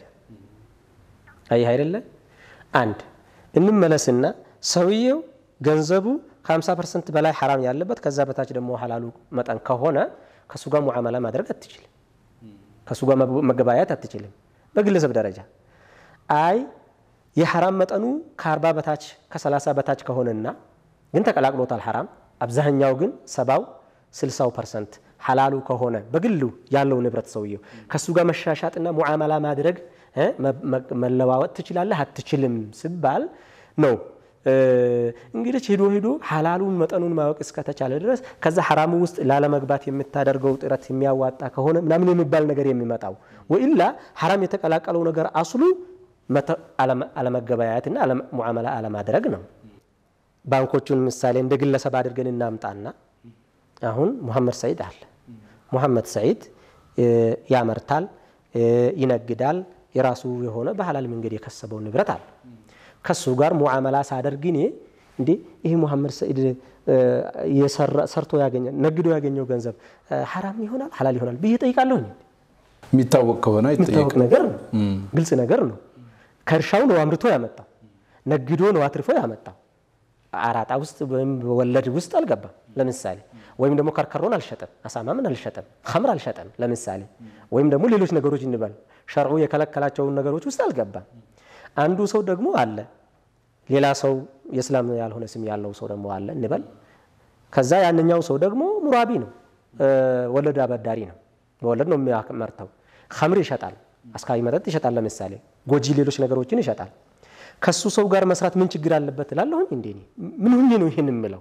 Speaker 3: አየህ አይደለ አንድ እንመለስና ሰውየው ገንዘቡ ከ50 ፐርሰንት በላይ ሐራም ያለበት ከዛ በታች ደግሞ ሐላሉ መጠን ከሆነ ከእሱ ጋር ሙዓመላ ማድረግ አትችልም ከእሱ ጋር መገበያየት አትችልም በግለሰብ ደረጃ አይ የሐራም መጠኑ ከ40 በታች ከ30 በታች ከሆነና ግን ተቀላቅሎታል ሐራም አብዛኛው ግን ሰባው 60 ፐርሰንት ሐላሉ ከሆነ በግሉ ያለው ንብረት ሰውየው ከእሱ ጋር መሻሻጥና ሙዓመላ ማድረግ እ መለዋወጥ ትችላለህ አትችልም ሲባል ነው እንግዲህ ሄዶ ሄዶ ሐላሉን መጠኑን ማወቅ እስከተቻለ ድረስ ከዛ ሐራሙ ውስጥ ላለመግባት የምታደርገው ጥረት የሚያዋጣ ከሆነ ምናምን የሚባል ነገር የሚመጣው ወኢላ ሐራም የተቀላቀለው ነገር አስሉ አለመገበያየትና ሙዓመላ አለማድረግ ነው። ባንኮቹን ምሳሌ እንደ ግለሰብ አድርገን እናምጣና አሁን ሙሐመድ ሰዒድ አለ። ሙሐመድ ሰዒድ ያመርታል፣ ይነግዳል። የራሱ የሆነ በሐላል መንገድ የከሰበው ንብረት አለ። ከሱ ጋር ሙዓመላ ሳደርግ እኔ እንዴ ይህ ሙሐመድ ሰዒድ ሰርቶ ያገኘ ነግዶ ያገኘው ገንዘብ ሐራም ይሆናል ሐላል ይሆናል ብዬ ጠይቃለሁ።
Speaker 1: የሚታወቅ ከሆነ
Speaker 3: የሚታወቅ ነገር ነው፣ ግልጽ ነገር ነው። ከእርሻው ነው አምርቶ ያመጣው፣ ነግዶ ነው አትርፎ ያመጣው። አራጣ ውስጥ ወይም ወለድ ውስጥ አልገባም። ለምሳሌ ወይም ደግሞ ከርከሮን አልሸጠም፣ አሳማምን አልሸጠም፣ ኸምር አልሸጠም። ለምሳሌ ወይም ደግሞ ሌሎች ነገሮች እንበል ሸርዑ የከለከላቸውን ነገሮች ውስጥ አልገባም። አንዱ ሰው ደግሞ አለ ሌላ ሰው የእስላም ያልሆነ ስም ያለው ሰው ደግሞ አለ እንበል። ከዛ ያንኛው ሰው ደግሞ ሙራቢ ነው፣ ወለድ አበዳሪ ነው። በወለድ ነው የሚያመርተው። ኸምር ይሸጣል፣ አስካሪ መጠጥ ይሸጣል። ለምሳሌ ጎጂ ሌሎች ነገሮችን ይሸጣል። ከሱ ሰው ጋር መስራት ምን ችግር አለበት እላለሁኝ። እንዴ ምን ሁኜ ነው ይህን የምለው?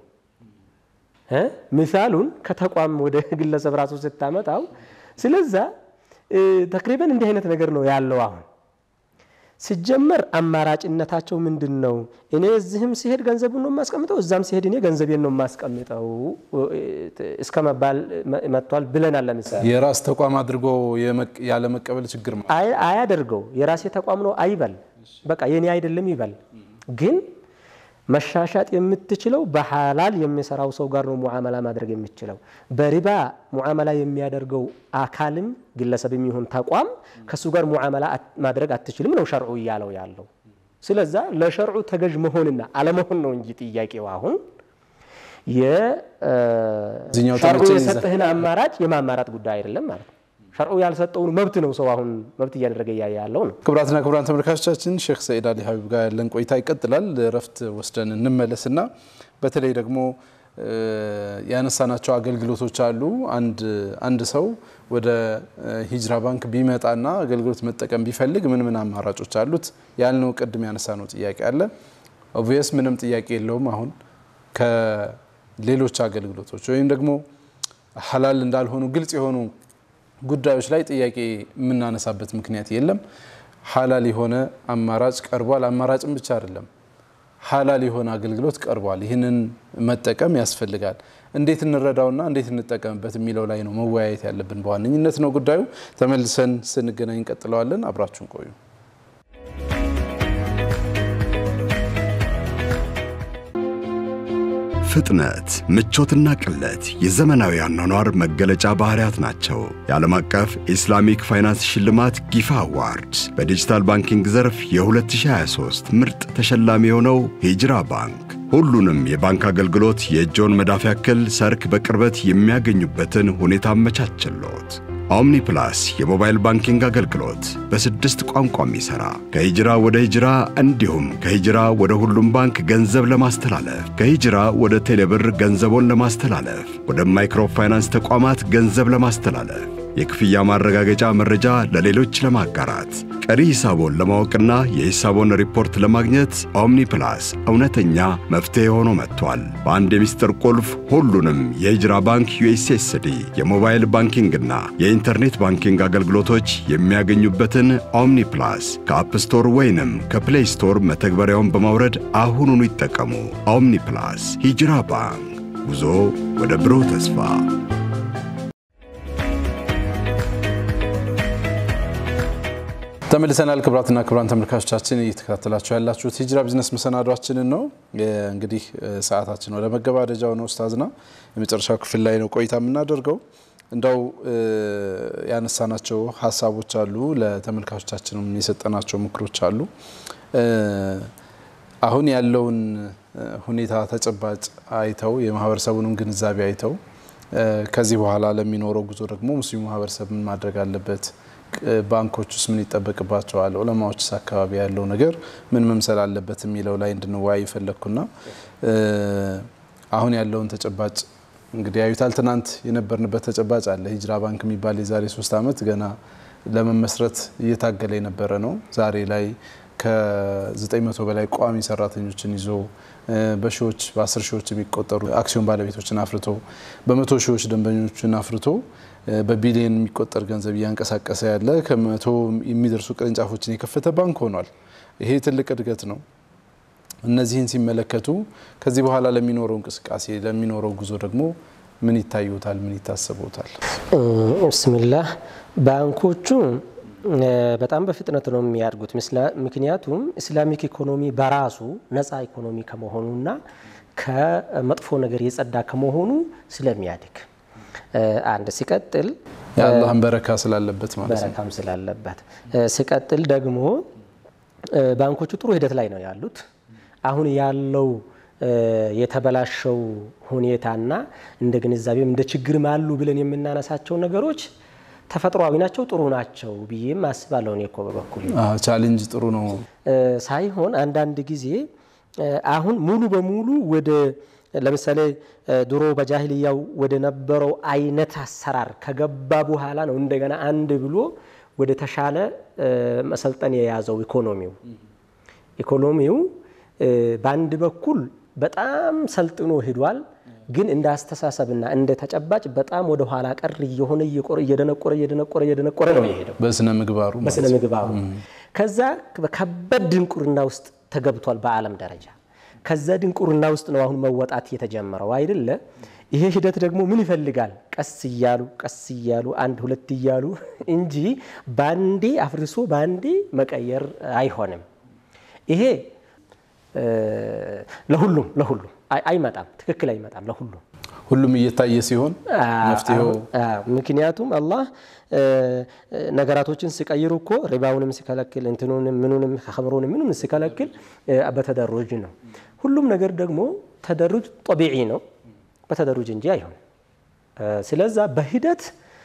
Speaker 3: ምሳሉን ከተቋም ወደ ግለሰብ ራሱ ስታመጣው፣ ስለዛ ተቅሪበን እንዲህ አይነት ነገር ነው ያለው አሁን ሲጀመር አማራጭነታቸው ምንድን ነው? እኔ እዚህም ሲሄድ ገንዘቡን ነው የማስቀምጠው፣ እዛም ሲሄድ እኔ ገንዘቤን ነው የማስቀምጠው እስከ መባል መጥቷል ብለናል። ለምሳሌ
Speaker 1: የራስ ተቋም አድርጎ ያለመቀበል ችግር
Speaker 3: አያደርገው። የራሴ ተቋም ነው አይበል፣ በቃ የኔ አይደለም ይበል። ግን መሻሻጥ የምትችለው በሐላል የሚሰራው ሰው ጋር ነው ሙዓመላ ማድረግ የምችለው። በሪባ ሙዓመላ የሚያደርገው አካልም ግለሰብም ይሁን ተቋም ከእሱ ጋር ሙዓመላ ማድረግ አትችልም ነው ሸርዑ እያለው ያለው። ስለዛ ለሸርዑ ተገዥ መሆንና አለመሆን ነው እንጂ ጥያቄው አሁን የሸርዑ የሰጠህን አማራጭ የማማራጥ ጉዳይ አይደለም ማለት ነው። ሸርዑ ያልሰጠውን መብት ነው ሰው አሁን መብት እያደረገ እያየ ያለው ነው።
Speaker 1: ክቡራትና ክቡራን ተመልካቾቻችን ሼክ ሰኢድ አሊ ሀቢብ ጋር ያለን ቆይታ ይቀጥላል። እረፍት ወስደን እንመለስና በተለይ ደግሞ ያነሳናቸው አገልግሎቶች አሉ። አንድ ሰው ወደ ሂጅራ ባንክ ቢመጣና አገልግሎት መጠቀም ቢፈልግ ምን ምን አማራጮች አሉት ያልነው ቅድም ያነሳነው ጥያቄ አለ። ኦብቪየስ ምንም ጥያቄ የለውም። አሁን ከሌሎች አገልግሎቶች ወይም ደግሞ ሀላል እንዳልሆኑ ግልጽ የሆኑ ጉዳዮች ላይ ጥያቄ የምናነሳበት ምክንያት የለም። ሀላል የሆነ አማራጭ ቀርቧል። አማራጭም ብቻ አይደለም ሀላል የሆነ አገልግሎት ቀርቧል። ይህንን መጠቀም ያስፈልጋል። እንዴት እንረዳውና እንዴት እንጠቀምበት የሚለው ላይ ነው መወያየት ያለብን በዋነኝነት ነው ጉዳዩ። ተመልሰን ስንገናኝ እንቀጥለዋለን። አብራችሁን ቆዩ።
Speaker 4: ፍጥነት፣ ምቾትና ቅለት የዘመናዊ አኗኗር መገለጫ ባህሪያት ናቸው። የዓለም አቀፍ ኢስላሚክ ፋይናንስ ሽልማት ጊፋ አዋርድ በዲጂታል ባንኪንግ ዘርፍ የ2023 ምርጥ ተሸላሚ የሆነው ሂጅራ ባንክ ሁሉንም የባንክ አገልግሎት የእጆን መዳፍ ያክል ሰርክ በቅርበት የሚያገኙበትን ሁኔታ አመቻችሎት። ኦምኒ ፕላስ የሞባይል ባንኪንግ አገልግሎት በስድስት ቋንቋ የሚሠራ ከሂጅራ ወደ ሂጅራ እንዲሁም ከሂጅራ ወደ ሁሉም ባንክ ገንዘብ ለማስተላለፍ ከሂጅራ ወደ ቴሌብር ገንዘቦን ለማስተላለፍ ወደ ማይክሮ ፋይናንስ ተቋማት ገንዘብ ለማስተላለፍ የክፍያ ማረጋገጫ መረጃ ለሌሎች ለማጋራት ቀሪ ሂሳቦን ለማወቅና የሂሳቦን ሪፖርት ለማግኘት ኦምኒ ፕላስ እውነተኛ መፍትሔ ሆኖ መጥቷል። በአንድ የሚስጥር ቁልፍ ሁሉንም የሂጅራ ባንክ ዩኤስኤስዲ የሞባይል ባንኪንግና የኢንተርኔት ባንኪንግ አገልግሎቶች የሚያገኙበትን ኦምኒ ፕላስ ከአፕ ስቶር ወይንም ከፕሌይ ስቶር መተግበሪያውን በማውረድ አሁኑኑ ይጠቀሙ። ኦምኒ ፕላስ ሂጅራ ባንክ ጉዞ ወደ ብሩህ ተስፋ
Speaker 1: ተመልሰናል። ክቡራትና ክቡራን ተመልካቾቻችን እየተከታተላችሁ ያላችሁት ሂጅራ ቢዝነስ መሰናዷችንን ነው። እንግዲህ ሰዓታችን ወደ መገባደጃው ነው። ኡስታዝና የመጨረሻው ክፍል ላይ ነው ቆይታ የምናደርገው። እንደው ያነሳናቸው ሀሳቦች አሉ፣ ለተመልካቾቻችንም የሰጠናቸው ምክሮች አሉ። አሁን ያለውን ሁኔታ ተጨባጭ አይተው የማህበረሰቡንም ግንዛቤ አይተው ከዚህ በኋላ ለሚኖረው ጉዞ ደግሞ ሙስሊሙ ማህበረሰብ ምን ማድረግ አለበት ባንኮች ውስጥ ምን ይጠበቅባቸዋል፣ ዑለማዎችስ አካባቢ ያለው ነገር ምን መምሰል አለበት የሚለው ላይ እንድንወያይ ፈለግኩና አሁን ያለውን ተጨባጭ እንግዲህ ያዩታል። ትናንት የነበርንበት ተጨባጭ አለ። ሂጅራ ባንክ የሚባል የዛሬ ሶስት ዓመት ገና ለመመስረት እየታገለ የነበረ ነው። ዛሬ ላይ ከ900 በላይ ቋሚ ሰራተኞችን ይዞ በሺዎች በአስር ሺዎች የሚቆጠሩ አክሲዮን ባለቤቶችን አፍርቶ በመቶ ሺዎች ደንበኞችን አፍርቶ በቢሊየን የሚቆጠር ገንዘብ እያንቀሳቀሰ ያለ ከመቶ የሚደርሱ ቅርንጫፎችን የከፈተ ባንክ ሆኗል። ይሄ ትልቅ እድገት ነው። እነዚህን ሲመለከቱ ከዚህ በኋላ ለሚኖረው እንቅስቃሴ ለሚኖረው ጉዞ ደግሞ ምን ይታዩታል? ምን ይታሰቡታል?
Speaker 3: ብስሚላህ ባንኮቹ በጣም በፍጥነት ነው የሚያድጉት። ምክንያቱም ኢስላሚክ ኢኮኖሚ በራሱ ነፃ ኢኮኖሚ ከመሆኑና ከመጥፎ ነገር የጸዳ ከመሆኑ ስለሚያድግ አንድ ሲቀጥል
Speaker 1: የአላህን በረካ ስላለበት ማለት ነው።
Speaker 3: በረካም ስላለበት ሲቀጥል ደግሞ ባንኮቹ ጥሩ ሂደት ላይ ነው ያሉት። አሁን ያለው የተበላሸው ሁኔታና እንደ ግንዛቤም እንደ ችግርም አሉ ብለን የምናነሳቸው ነገሮች ተፈጥሯዊ ናቸው፣ ጥሩ ናቸው ብዬም አስባለሁ። እኔ እኮ በበኩል
Speaker 1: ቻሌንጅ ጥሩ ነው
Speaker 3: ሳይሆን አንዳንድ ጊዜ አሁን ሙሉ በሙሉ ወደ ለምሳሌ ድሮ በጃሂልያው ወደ ነበረው አይነት አሰራር ከገባ በኋላ ነው እንደገና አንድ ብሎ ወደ ተሻለ መሰልጠን የያዘው ኢኮኖሚው ኢኮኖሚው በአንድ በኩል በጣም ሰልጥኖ ሂዷል። ግን እንደ አስተሳሰብና እንደ ተጨባጭ በጣም ወደ ኋላ ቀር እየሆነ እየደነቆረ እየደነቆረ እየደነቆረ ነው የሄደው
Speaker 1: በስነ ምግባሩ
Speaker 3: በስነ ምግባሩ። ከዛ በከባድ ድንቁርና ውስጥ ተገብቷል በዓለም ደረጃ። ከዛ ድንቁርና ውስጥ ነው አሁን መወጣት የተጀመረው አይደለ? ይሄ ሂደት ደግሞ ምን ይፈልጋል? ቀስ እያሉ ቀስ እያሉ አንድ ሁለት እያሉ እንጂ ባንዴ አፍርሶ ባንዴ መቀየር አይሆንም። ይሄ ለሁሉም ለሁሉም አይመጣም፣ ትክክል አይመጣም ለሁሉም
Speaker 1: ሁሉም እየታየ ሲሆን መፍትሄው
Speaker 3: ምክንያቱም አላህ ነገራቶችን ሲቀይሩ እኮ ሪባውንም ሲከለክል እንትኑንም ምኑንም ከምሩንም ምኑም ሲከለክል በተደሩጅ ነው። ሁሉም ነገር ደግሞ ተደሩጅ ጠቢዒ ነው፣ በተደሩጅ እንጂ አይሆንም። ስለዛ በሂደት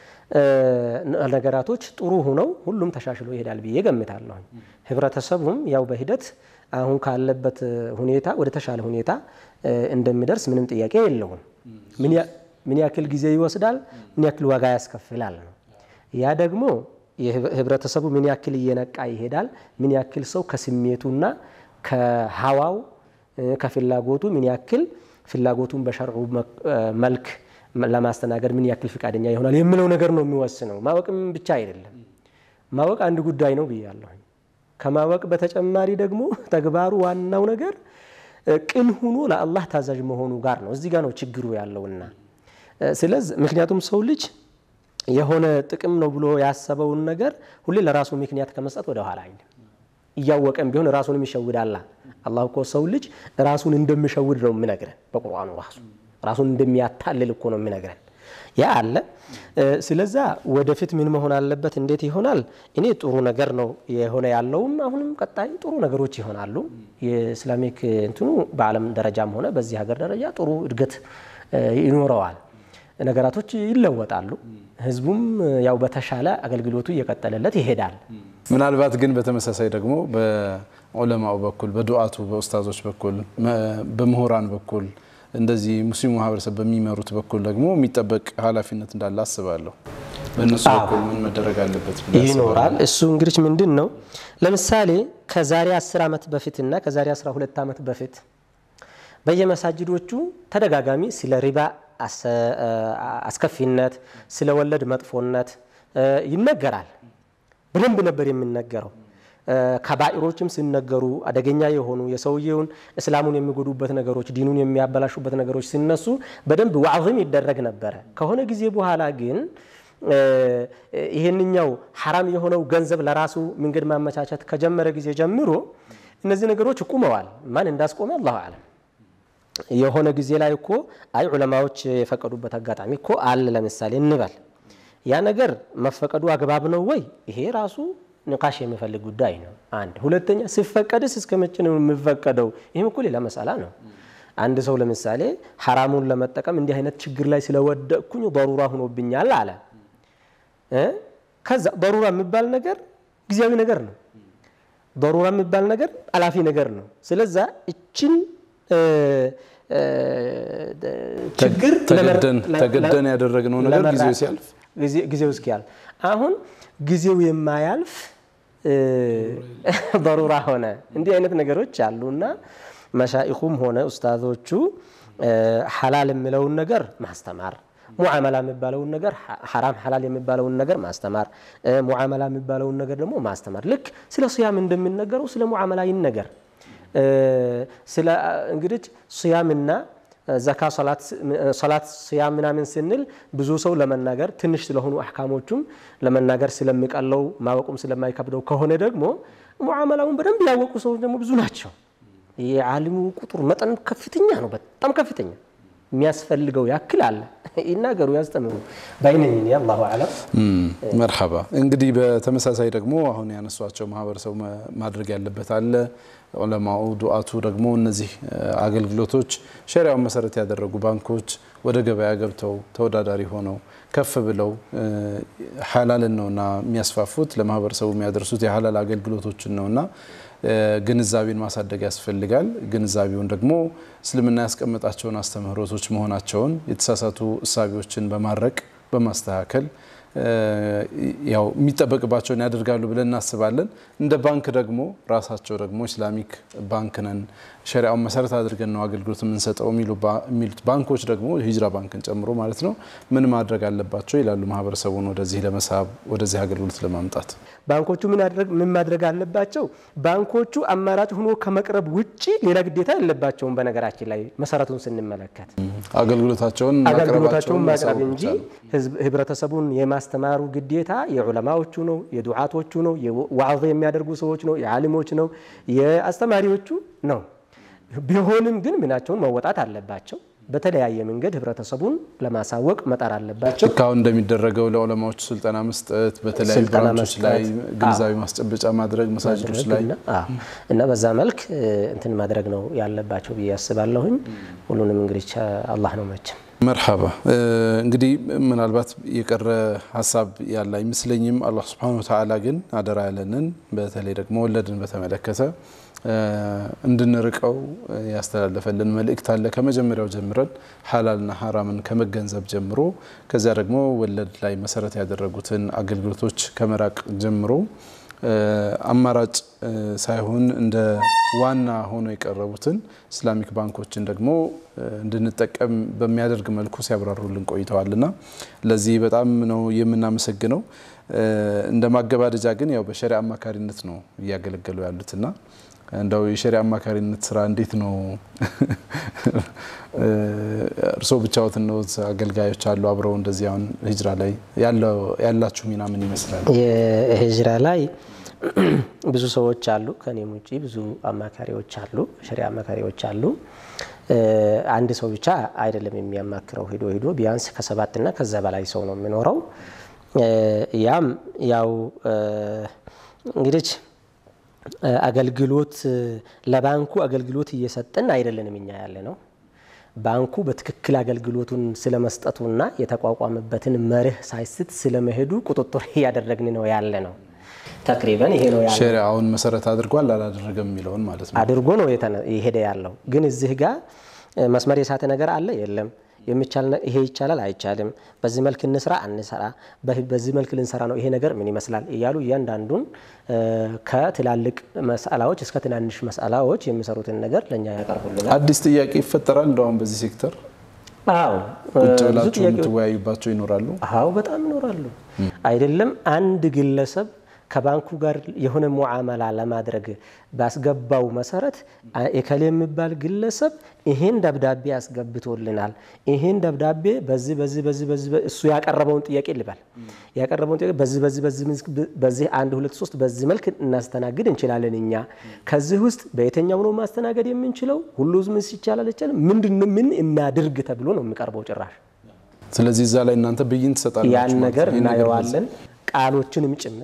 Speaker 3: ነገራቶች ጥሩ ሆነው ሁሉም ተሻሽሎ ይሄዳል ብዬ ገምታለሁ። ህብረተሰቡም ያው በሂደት አሁን ካለበት ሁኔታ ወደ ተሻለ ሁኔታ እንደሚደርስ ምንም ጥያቄ የለውም። ምን ያክል ጊዜ ይወስዳል፣ ምን ያክል ዋጋ ያስከፍላል ነው። ያ ደግሞ ህብረተሰቡ ምን ያክል እየነቃ ይሄዳል፣ ምን ያክል ሰው ከስሜቱና ከሀዋው ከፍላጎቱ ምን ያክል ፍላጎቱን በሸርዑ መልክ ለማስተናገድ ምን ያክል ፍቃደኛ ይሆናል የሚለው ነገር ነው የሚወስነው። ማወቅም ብቻ አይደለም። ማወቅ አንድ ጉዳይ ነው ብያለሁ። ከማወቅ በተጨማሪ ደግሞ ተግባሩ ዋናው ነገር ቅን ሁኖ ለአላህ ታዛዥ መሆኑ ጋር ነው። እዚህ ጋር ነው ችግሩ ያለውና ስለዚህ ምክንያቱም ሰው ልጅ የሆነ ጥቅም ነው ብሎ ያሰበውን ነገር ሁሌ ለራሱ ምክንያት ከመስጠት ወደ ኋላ አይልም። እያወቀም ቢሆን ራሱንም ይሸውዳላ። አላህ እኮ ሰው ልጅ ራሱን እንደሚሸውድ ነው የሚነግረን በቁርአኑ ራሱ ራሱን እንደሚያታልል እኮ ነው የሚነግረን። ያ አለ። ስለዛ ወደፊት ምን መሆን አለበት? እንዴት ይሆናል? እኔ ጥሩ ነገር ነው የሆነ ያለውም አሁንም ቀጣይ ጥሩ ነገሮች ይሆናሉ። የኢስላሚክ እንትኑ በዓለም ደረጃም ሆነ በዚህ ሀገር ደረጃ ጥሩ እድገት ይኖረዋል። ነገራቶች ይለወጣሉ። ህዝቡም ያው በተሻለ አገልግሎቱ እየቀጠለለት ይሄዳል።
Speaker 1: ምናልባት ግን በተመሳሳይ ደግሞ በዑለማው በኩል በዱዓቱ በኡስታዞች በኩል በምሁራን በኩል እንደዚህ ሙስሊሙ ማህበረሰብ በሚመሩት በኩል ደግሞ የሚጠበቅ ኃላፊነት እንዳለ አስባለሁ። በእነሱ በኩል ምን መደረግ አለበት
Speaker 3: ይኖራል። እሱ እንግዲህ ምንድን ነው ለምሳሌ ከዛሬ 10 ዓመት በፊትና ከዛሬ 12 ዓመት በፊት በየመሳጅዶቹ ተደጋጋሚ ስለ ሪባ አስከፊነት፣ ስለ ወለድ መጥፎነት ይነገራል። በደንብ ነበር የሚነገረው። ከባኢሮችም ሲነገሩ አደገኛ የሆኑ የሰውየውን እስላሙን የሚጎዱበት ነገሮች፣ ዲኑን የሚያበላሹበት ነገሮች ሲነሱ በደንብ ዋዕዝም ይደረግ ነበረ። ከሆነ ጊዜ በኋላ ግን ይህንኛው ሐራም የሆነው ገንዘብ ለራሱ መንገድ ማመቻቸት ከጀመረ ጊዜ ጀምሮ እነዚህ ነገሮች ቁመዋል። ማን እንዳስቆመ አላሁ አለም። የሆነ ጊዜ ላይ እኮ አይ ዑለማዎች የፈቀዱበት አጋጣሚ እኮ አለ። ለምሳሌ እንበል ያ ነገር መፈቀዱ አግባብ ነው ወይ? ይሄ ራሱ ንቃሽ የሚፈልግ ጉዳይ ነው። አንድ ሁለተኛ፣ ሲፈቀድስ እስከ መቼ ነው የሚፈቀደው? ይህም እኮ ሌላ መሳላ ነው። አንድ ሰው ለምሳሌ ሐራሙን ለመጠቀም እንዲህ አይነት ችግር ላይ ስለወደቅኩኝ በሩራ ሆኖብኛል አለ። ከዛ በሩራ የሚባል ነገር ጊዜያዊ ነገር ነው። በሩራ የሚባል ነገር አላፊ ነገር ነው። ስለዛ እችን ችግር
Speaker 1: ተገደን ያደረግነው ነገር ጊዜው ሲያልፍ
Speaker 3: ጊዜው እስኪያልፍ አሁን ጊዜው የማያልፍ በሩራ ሆነ። እንዲህ አይነት ነገሮች አሉና መሻኢኹም ሆነ ኡስታዞቹ ሐላል የሚለውን ነገር ማስተማር፣ ሙዓመላ የሚባለውን ነገር ሐራም ሐላል የሚባለውን ነገር ማስተማር፣ ሙዓመላ የሚባለውን ነገር ደግሞ ማስተማር። ልክ ስለ ስያም እንደሚነገረው ስለ ሙዓመላ ይነገር። ስለ እንግዲህ ስያምና ዘካ፣ ሶላት፣ ስያም ምናምን ስንል ብዙ ሰው ለመናገር ትንሽ ስለሆኑ አሕካሞቹም ለመናገር ስለሚቀለው ማወቁም ስለማይከብደው ከሆነ ደግሞ ሙዓመላውን በደንብ ያወቁ ሰዎች ደግሞ ብዙ ናቸው። የዓሊሙ ቁጥር መጠን ከፍተኛ ነው፣ በጣም ከፍተኛ የሚያስፈልገው ያክል አለ። ይናገሩ ያስጠምሩ ባይነኝ አላሁ አለም።
Speaker 1: መርሐባ። እንግዲህ በተመሳሳይ ደግሞ አሁን ያነሷቸው ማህበረሰቡ ማድረግ ያለበት አለ። ዑለማኡ ዱዓቱ ደግሞ እነዚህ አገልግሎቶች ሸሪያውን መሰረት ያደረጉ ባንኮች ወደ ገበያ ገብተው ተወዳዳሪ ሆነው ከፍ ብለው ሐላልን ነውና የሚያስፋፉት ለማህበረሰቡ የሚያደርሱት የሐላል አገልግሎቶችን ነውና ግንዛቤን ማሳደግ ያስፈልጋል። ግንዛቤውን ደግሞ እስልምና ያስቀመጣቸውን አስተምህሮቶች መሆናቸውን የተሳሳቱ እሳቢዎችን በማድረቅ በማስተካከል ያው የሚጠበቅባቸውን ያደርጋሉ ብለን እናስባለን። እንደ ባንክ ደግሞ ራሳቸው ደግሞ ኢስላሚክ ባንክ ነን ሸሪያውን መሰረት አድርገን ነው አገልግሎት የምንሰጠው የሚሉት ባንኮች ደግሞ ሂጅራ ባንክን ጨምሮ ማለት ነው ምን ማድረግ አለባቸው ይላሉ? ማህበረሰቡን ወደዚህ ለመሳብ ወደዚህ አገልግሎት ለማምጣት
Speaker 3: ባንኮቹ ምን ማድረግ አለባቸው? ባንኮቹ አማራጭ ሆኖ ከመቅረብ ውጭ ሌላ ግዴታ የለባቸውም። በነገራችን ላይ መሰረቱን ስንመለከት
Speaker 1: አገልግሎታቸውን
Speaker 3: አገልግሎታቸውን ማቅረብ እንጂ ህብረተሰቡን የማስተማሩ ግዴታ የዑለማዎቹ ነው፣ የዱዓቶቹ ነው፣ ዋዕዝ የሚያደርጉ ሰዎች ነው፣ የዓሊሞች ነው፣ የአስተማሪዎቹ ነው። ቢሆንም ግን ምናቸውን መወጣት አለባቸው። በተለያየ መንገድ ህብረተሰቡን ለማሳወቅ መጣር አለባቸው።
Speaker 1: እስካሁን እንደሚደረገው ለዑለማዎቹ ስልጠና መስጠት፣ በተለያዩ ብራንቾች ላይ ግንዛቤ ማስጨበጫ ማድረግ፣ መሳጅዶች ላይ
Speaker 3: እና በዛ መልክ እንትን ማድረግ ነው ያለባቸው ብዬ አስባለሁኝ። ሁሉንም እንግዲህ አላህ ነው መቼም
Speaker 1: መርሐባ እንግዲህ ምናልባት የቀረ ሀሳብ ያለ አይመስለኝም። አላህ ስብሐነሁ ወተዓላ ግን አደራ ያለንን በተለይ ደግሞ ወለድን በተመለከተ እንድንርቀው ያስተላለፈልን መልእክት አለ። ከመጀመሪያው ጀምረን ሐላልና ሐራምን ከመገንዘብ ጀምሮ ከዚያ ደግሞ ወለድ ላይ መሰረት ያደረጉትን አገልግሎቶች ከመራቅ ጀምሮ አማራጭ ሳይሆን እንደ ዋና ሆኖ የቀረቡትን ኢስላሚክ ባንኮችን ደግሞ እንድንጠቀም በሚያደርግ መልኩ ሲያብራሩልን ቆይተዋልና ለዚህ በጣም ነው የምናመሰግነው። እንደ ማገባደጃ ግን ያው በሸሪያ አማካሪነት ነው እያገለገሉ ያሉትና እንደው የሸሪያ አማካሪነት ስራ እንዴት ነው? እርስዎ ብቻዎትን ነው? አገልጋዮች አሉ አብረው እንደዚህ አሁን ሂጅራ ላይ ያላችሁ ሚና ምን ይመስላል?
Speaker 3: የሂጅራ ላይ ብዙ ሰዎች አሉ። ከኔም ውጭ ብዙ አማካሪዎች አሉ፣ ሸሪያ አማካሪዎች አሉ። አንድ ሰው ብቻ አይደለም የሚያማክረው። ሂዶ ሂዶ ቢያንስ ከሰባትና ከዛ በላይ ሰው ነው የሚኖረው። ያም ያው እንግዲህ አገልግሎት ለባንኩ አገልግሎት እየሰጠን አይደለንም እኛ ያለ ነው። ባንኩ በትክክል አገልግሎቱን ስለመስጠቱና የተቋቋመበትን መርህ ሳይስት ስለመሄዱ ቁጥጥር እያደረግን ነው ያለ ነው። ተቅሪበን ይሄ ነው ያለው።
Speaker 1: ሸሪዓውን መሰረት አድርጓል አላደረገም የሚለውን ማለት ነው
Speaker 3: አድርጎ ነው የሄደ ያለው። ግን እዚህ ጋር መስመር የሳተ ነገር አለ የለም ይሄ ይቻላል አይቻልም፣ በዚህ መልክ እንስራ አንሰራ፣ በዚህ መልክ ልንሰራ ነው፣ ይሄ ነገር ምን ይመስላል እያሉ እያንዳንዱን ከትላልቅ መስአላዎች እስከ ትናንሽ መስአላዎች የሚሰሩትን ነገር ለእኛ ያቀርቡልናል።
Speaker 1: አዲስ ጥያቄ ይፈጠራል እንደውም በዚህ ሴክተር
Speaker 3: አዎ
Speaker 1: ቁጭ ብላችሁ የምትወያዩባቸው ይኖራሉ።
Speaker 3: አዎ በጣም ይኖራሉ። አይደለም አንድ ግለሰብ ከባንኩ ጋር የሆነ ሙዓመላ ለማድረግ ባስገባው መሰረት እከሌ የሚባል ግለሰብ ይሄን ደብዳቤ ያስገብቶልናል፣ ይሄን ደብዳቤ በዚህ በዚህ በዚህ በዚህ እሱ ያቀረበውን ጥያቄ ልበል ያቀረበውን ጥያቄ በዚህ በዚህ በዚህ አንድ ሁለት ሶስት በዚህ መልክ እናስተናግድ እንችላለን። እኛ ከዚህ ውስጥ በየትኛው ነው ማስተናገድ የምንችለው? ሁሉ ምስ ይቻላል ይቻላል፣ ምንድን ምን እናድርግ ተብሎ ነው የሚቀርበው ጭራሽ።
Speaker 1: ስለዚህ እዛ ላይ እናንተ ብይን ትሰጣላችሁ
Speaker 3: ያን
Speaker 1: ማለት
Speaker 3: ነገር
Speaker 1: ነው። ይሄ ነገር
Speaker 3: እናየዋለን ቃሎችንም ጭምር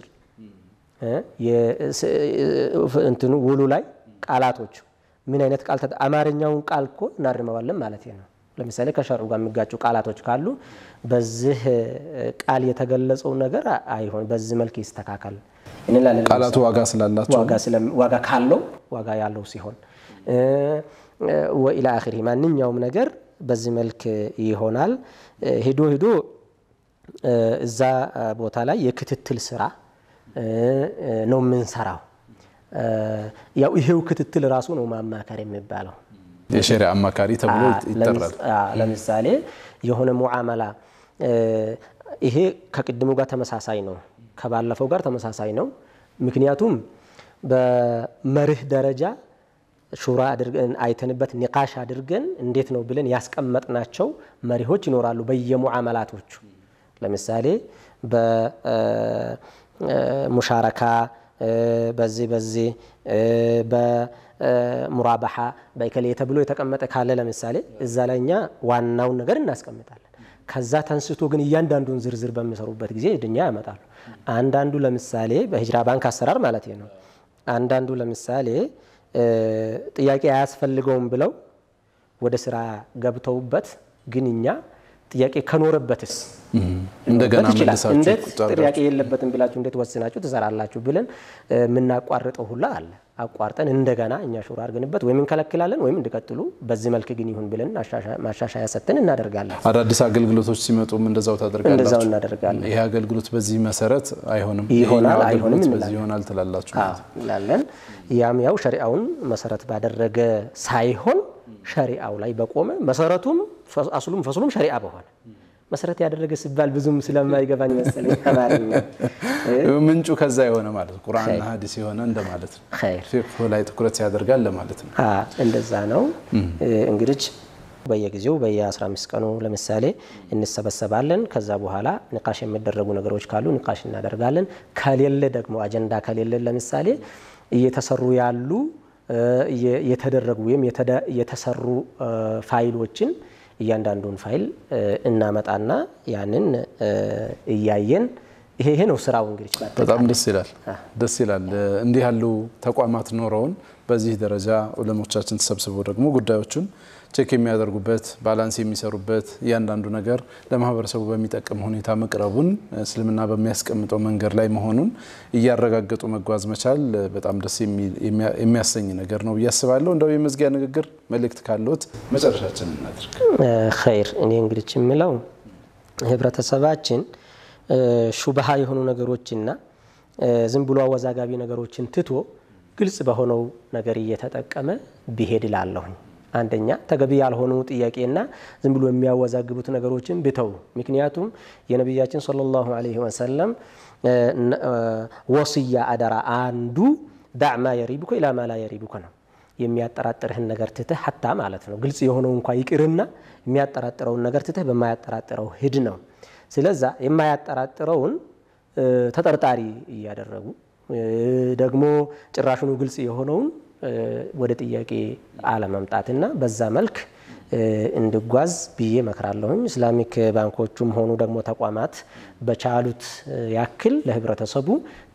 Speaker 3: እንትኑ ውሉ ላይ ቃላቶች ምን አይነት ቃል ተጠ- አማርኛውን ቃል እኮ እናርመዋለን ማለት ነው። ለምሳሌ ከሸርዑ ጋር የሚጋጩ ቃላቶች ካሉ በዚህ ቃል የተገለጸው ነገር አይሆን፣ በዚህ መልክ ይስተካከል እንላለን።
Speaker 1: ቃላቱ ዋጋ ስላላቸው
Speaker 3: ዋጋ ስለም- ዋጋ ካለው ዋጋ ያለው ሲሆን ወኢላ አኺሪ ማንኛውም ነገር በዚህ መልክ ይሆናል። ሂዶ ሂዶ እዛ ቦታ ላይ የክትትል ስራ ነው የምንሰራው። ያው ይሄው ክትትል ራሱ ነው ማማከር የሚባለው።
Speaker 1: የሸሪዓ አማካሪ ተብሎ
Speaker 3: አ-
Speaker 1: ይጠራል።
Speaker 3: ለምስ- አ- ለምሳሌ የሆነ ሙዓመላ ይሄ ከቅድሙ ጋር ተመሳሳይ ነው፣ ከባለፈው ጋር ተመሳሳይ ነው። ምክንያቱም በመርህ ደረጃ ሹራ አድርገን አይተንበት ኒቃሽ አድርገን እንዴት ነው ብለን ያስቀመጥናቸው መሪሆች ይኖራሉ በየሙዓመላቶቹ ለምሳሌ በሙሻረካ በዚህ በዚህ በሙራባሓ በከሌ ተብሎ የተቀመጠ ካለ ለምሳሌ እዛ ላይ እኛ ዋናውን ነገር እናስቀምጣለን። ከዛ ተንስቶ ግን እያንዳንዱን ዝርዝር በሚሰሩበት ጊዜ ድኛ ያመጣሉ። አንዳንዱ ለምሳሌ በሂጅራ ባንክ አሰራር ማለት ነው። አንዳንዱ ለምሳሌ ጥያቄ አያስፈልገውም ብለው ወደ ስራ ገብተውበት ግን እኛ ጥያቄ ከኖረበትስ
Speaker 1: እንደገና
Speaker 3: ይችላል
Speaker 1: መልሳችሁ
Speaker 3: እንዴት
Speaker 1: ቁጭ አድርጋችሁ
Speaker 3: ጥያቄ የለበትም ብላችሁ እንዴት ወስናችሁ ትሰራላችሁ ብለን የምናቋርጠው ሁላ አለ። አቋርጠን እንደገና እኛ ሹራ አድርገንበት ወይም እንከለክላለን ወይም እንዲቀጥሉ በዚህ መልክ ግን ይሁን ብለን ማሻሻያ ሰጥተን እናደርጋለን።
Speaker 1: አዳዲስ አገልግሎቶች ሲመጡም እንደዛው
Speaker 3: እንደዛው
Speaker 1: ታደርጋላችሁ።
Speaker 3: እናደርጋለን።
Speaker 1: ይሄ አገልግሎት በዚህ መሰረት አይሆንም፣
Speaker 3: ይሆናል፣
Speaker 1: ይሄኛው
Speaker 3: አይሆንም
Speaker 1: አገልግሎት
Speaker 3: እንላለን።
Speaker 1: በዚህ ይሆናል ትላላችሁ።
Speaker 3: አዎ እንላለን። ያም ያው ሸሪአውን መሰረት ባደረገ ሳይሆን ሸሪአው ላይ በቆመ መሰረቱም ፈ- አስሉም ፈስሉም ሸሪአ በሆነ መሰረት ያደረገ ሲባል ብዙም ስለማይገባኝ መሰለኝ አማርኛ
Speaker 1: ምንጩ ከዛ የሆነ ማለት ነው። ቁርአንና ሀዲስ የሆነ እንደማለት ነው።
Speaker 3: ኸይር
Speaker 1: ፊቅህ ላይ ትኩረት ያደርጋል ለማለት ነው።
Speaker 3: አ እንደዛ ነው። እንግዲህ በየጊዜው በየ15 ቀኑ ለምሳሌ እንሰበሰባለን። ከዛ በኋላ ንቃሽ የሚደረጉ ነገሮች ካሉ ንቃሽ እናደርጋለን። ከሌለ ደግሞ አጀንዳ ከሌለ ለምሳሌ እየተሰሩ ያሉ እ፣ እየ- የተደረጉ ወይም የተደ- የተሰሩ እ፣ ፋይሎችን እያንዳንዱን ፋይል እ፣ እናመጣና ያንን እ፣ እያየን ይሄ ይሄ ነው ስራው እንግዲህ
Speaker 1: በጣም ደስ ይላል። ደስ ይላል። እንዲህ ያሉ ተቋማት ኖረውን በዚህ ደረጃ ዑለሞቻችን ተሰብስበው ደግሞ ጉዳዮቹን ቼክ የሚያደርጉበት ባላንስ የሚሰሩበት እያንዳንዱ ነገር ለማህበረሰቡ በሚጠቅም ሁኔታ መቅረቡን እስልምና በሚያስቀምጠው መንገድ ላይ መሆኑን እያረጋገጡ መጓዝ መቻል በጣም ደስ የሚል- የሚያ- የሚያሰኝ ነገር ነው ብዬ አስባለሁ። እንደው የመዝጊያ ንግግር መልእክት ካለዎት መጨረሻችን እናድርግ።
Speaker 3: ኸይር እኔ እንግዲህ የምለው ህብረተሰባችን እ፣ ሹብሃ የሆኑ ነገሮችና እ፣ ዝም ብሎ አወዛጋቢ ነገሮችን ትቶ ግልጽ በሆነው ነገር እየተጠቀመ ቢሄድ እላለሁኝ። አንደኛ ተገቢ ያልሆኑ ጥያቄና ዝም ብሎ የሚያወዛግቡት ነገሮችን ብተው። ምክንያቱም የነቢያችን ሰለላሁ ዐለይሂ ወሰለም እ፣ ነ- እ፣ ወስያ አደራ አንዱ ዳዕማ የሪቡከ ኢላ ማ ላ የሪቡከ ነው። የሚያጠራጥርህን ነገር ትተህ ሀታ ማለት ነው ግልጽ የሆነው እንኳ ይቅርና የሚያጠራጥረውን ነገር ትተህ በማያጠራጥረው ሂድ ነው። ስለዛ የማያጠራጥረውን እ፣ ተጠርጣሪ እያደረጉ እ፣ ደግሞ ጭራሹኑ ግልጽ የሆነውን እ፣ ወደ ጥያቄ አለመምጣትና በዛ መልክ እ፣ እንድጓዝ ብዬ መክራለሁኝ። ኢስላሚክ ባንኮቹም ሆኑ ደግሞ ተቋማት በቻሉት እ፣ ያክል ለህብረተሰቡ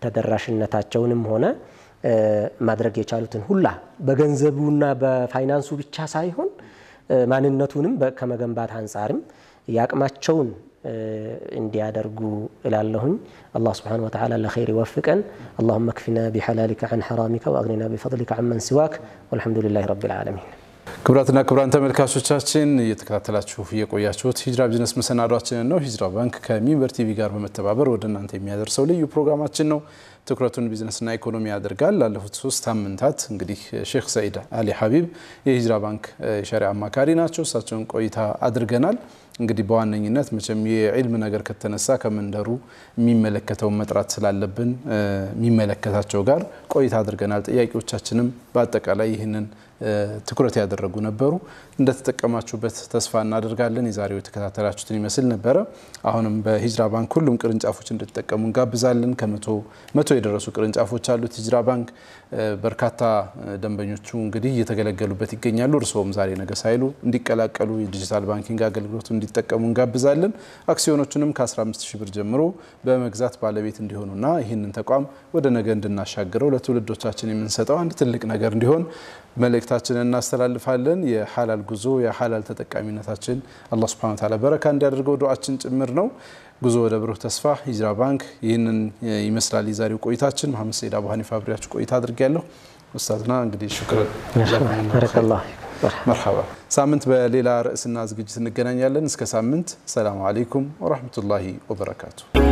Speaker 3: ተደራሽነታቸውንም ሆነ እ፣ ማድረግ የቻሉትን ሁላ በገንዘቡና በፋይናንሱ ብቻ ሳይሆን እ፣ ማንነቱንም በ- ከመገንባት አንጻርም የአቅማቸውን እ፣ እንዲያደርጉ እላለሁኝ። አላህ ስብሓነሁ ወተዓላ ለኸይር ይወፍቀን። አላሁመ ክፊና ቢሐላሊከ ዐን ሐራሚከ ወአግኒና ቢፈድሊከ ዐመን ሲዋክ ወልሐምዱሊላሂ ረቢል ዓለሚን።
Speaker 1: ክቡራትና ክቡራን ተመልካቾቻችን እየተከታተላችሁ የቆያችሁት ሂጅራ ቢዝነስ መሰናዷችንን ነው። ሂጅራ ባንክ ከሚንበር ቲቪ ጋር በመተባበር ወደ እናንተ የሚያደርሰው ልዩ ፕሮግራማችን ነው። ትኩረቱን ቢዝነስና ኢኮኖሚ ያደርጋል። ላለፉት ሶስት ሳምንታት እንግዲህ ሼክ ሰኢድ አሊ ሀቢብ የሂጅራ ባንክ የሸሪዓ አማካሪ ናቸው። እሳቸውን ቆይታ አድርገናል። እንግዲህ በዋነኝነት መቼም የዒልም ነገር ከተነሳ ከመንደሩ የሚመለከተውን መጥራት ስላለብን እ፣ የሚመለከታቸው ጋር ቆይታ አድርገናል። ጥያቄዎቻችንም በአጠቃላይ ይህንን እ፣ ትኩረት ያደረጉ ነበሩ። እንደተጠቀማችሁበት ተስፋ እናደርጋለን። የዛሬው የተከታተላችሁትን ይመስል ነበረ። አሁንም በሂጅራ ባንክ ሁሉም ቅርንጫፎች እንድትጠቀሙ እንጋብዛለን። ከመቶ መቶ የደረሱ ቅርንጫፎች አሉት ሂጅራ ባንክ። እ፣ በርካታ እ፣ ደንበኞቹ እንግዲህ እየተገለገሉበት ይገኛሉ። እርስዎም ዛሬ ነገ ሳይሉ እንዲቀላቀሉ የዲጂታል ባንኪንግ አገልግሎቱ እንዲጠቀሙ እንጋብዛለን። አክሲዮኖቹንም ከ15 ሺህ ብር ጀምሮ በመግዛት ባለቤት እንዲሆኑና ይህንን ተቋም ወደ ነገ እንድናሻግረው ለትውልዶቻችን የምንሰጠው አንድ ትልቅ ነገር እንዲሆን መልእክታችንን እናስተላልፋለን። የሐላል ጉዞ የሐላል ተጠቃሚነታችን አላህ ሱብሓነሁ ወተዓላ በረካ እንዲያደርገው ዱዓችን ጭምር ነው። ጉዞ ወደ ብሩህ ተስፋ ሂጅራ ባንክ ይህንን ይመስላል የዛሬው ቆይታችን። መሐመድ ሰይድ አቡ ሀኒፋ አብሬያችሁ ቆይታ አድርጌያለሁ። ኡስታዝና እንግዲህ ሹክረን
Speaker 3: ባረከላሁ
Speaker 1: መርሐባ። ሳምንት በሌላ ርዕስና ዝግጅት እንገናኛለን። እስከ ሳምንት ሰላሙ አለይኩም ወራህመቱላሂ ወበረካቱ።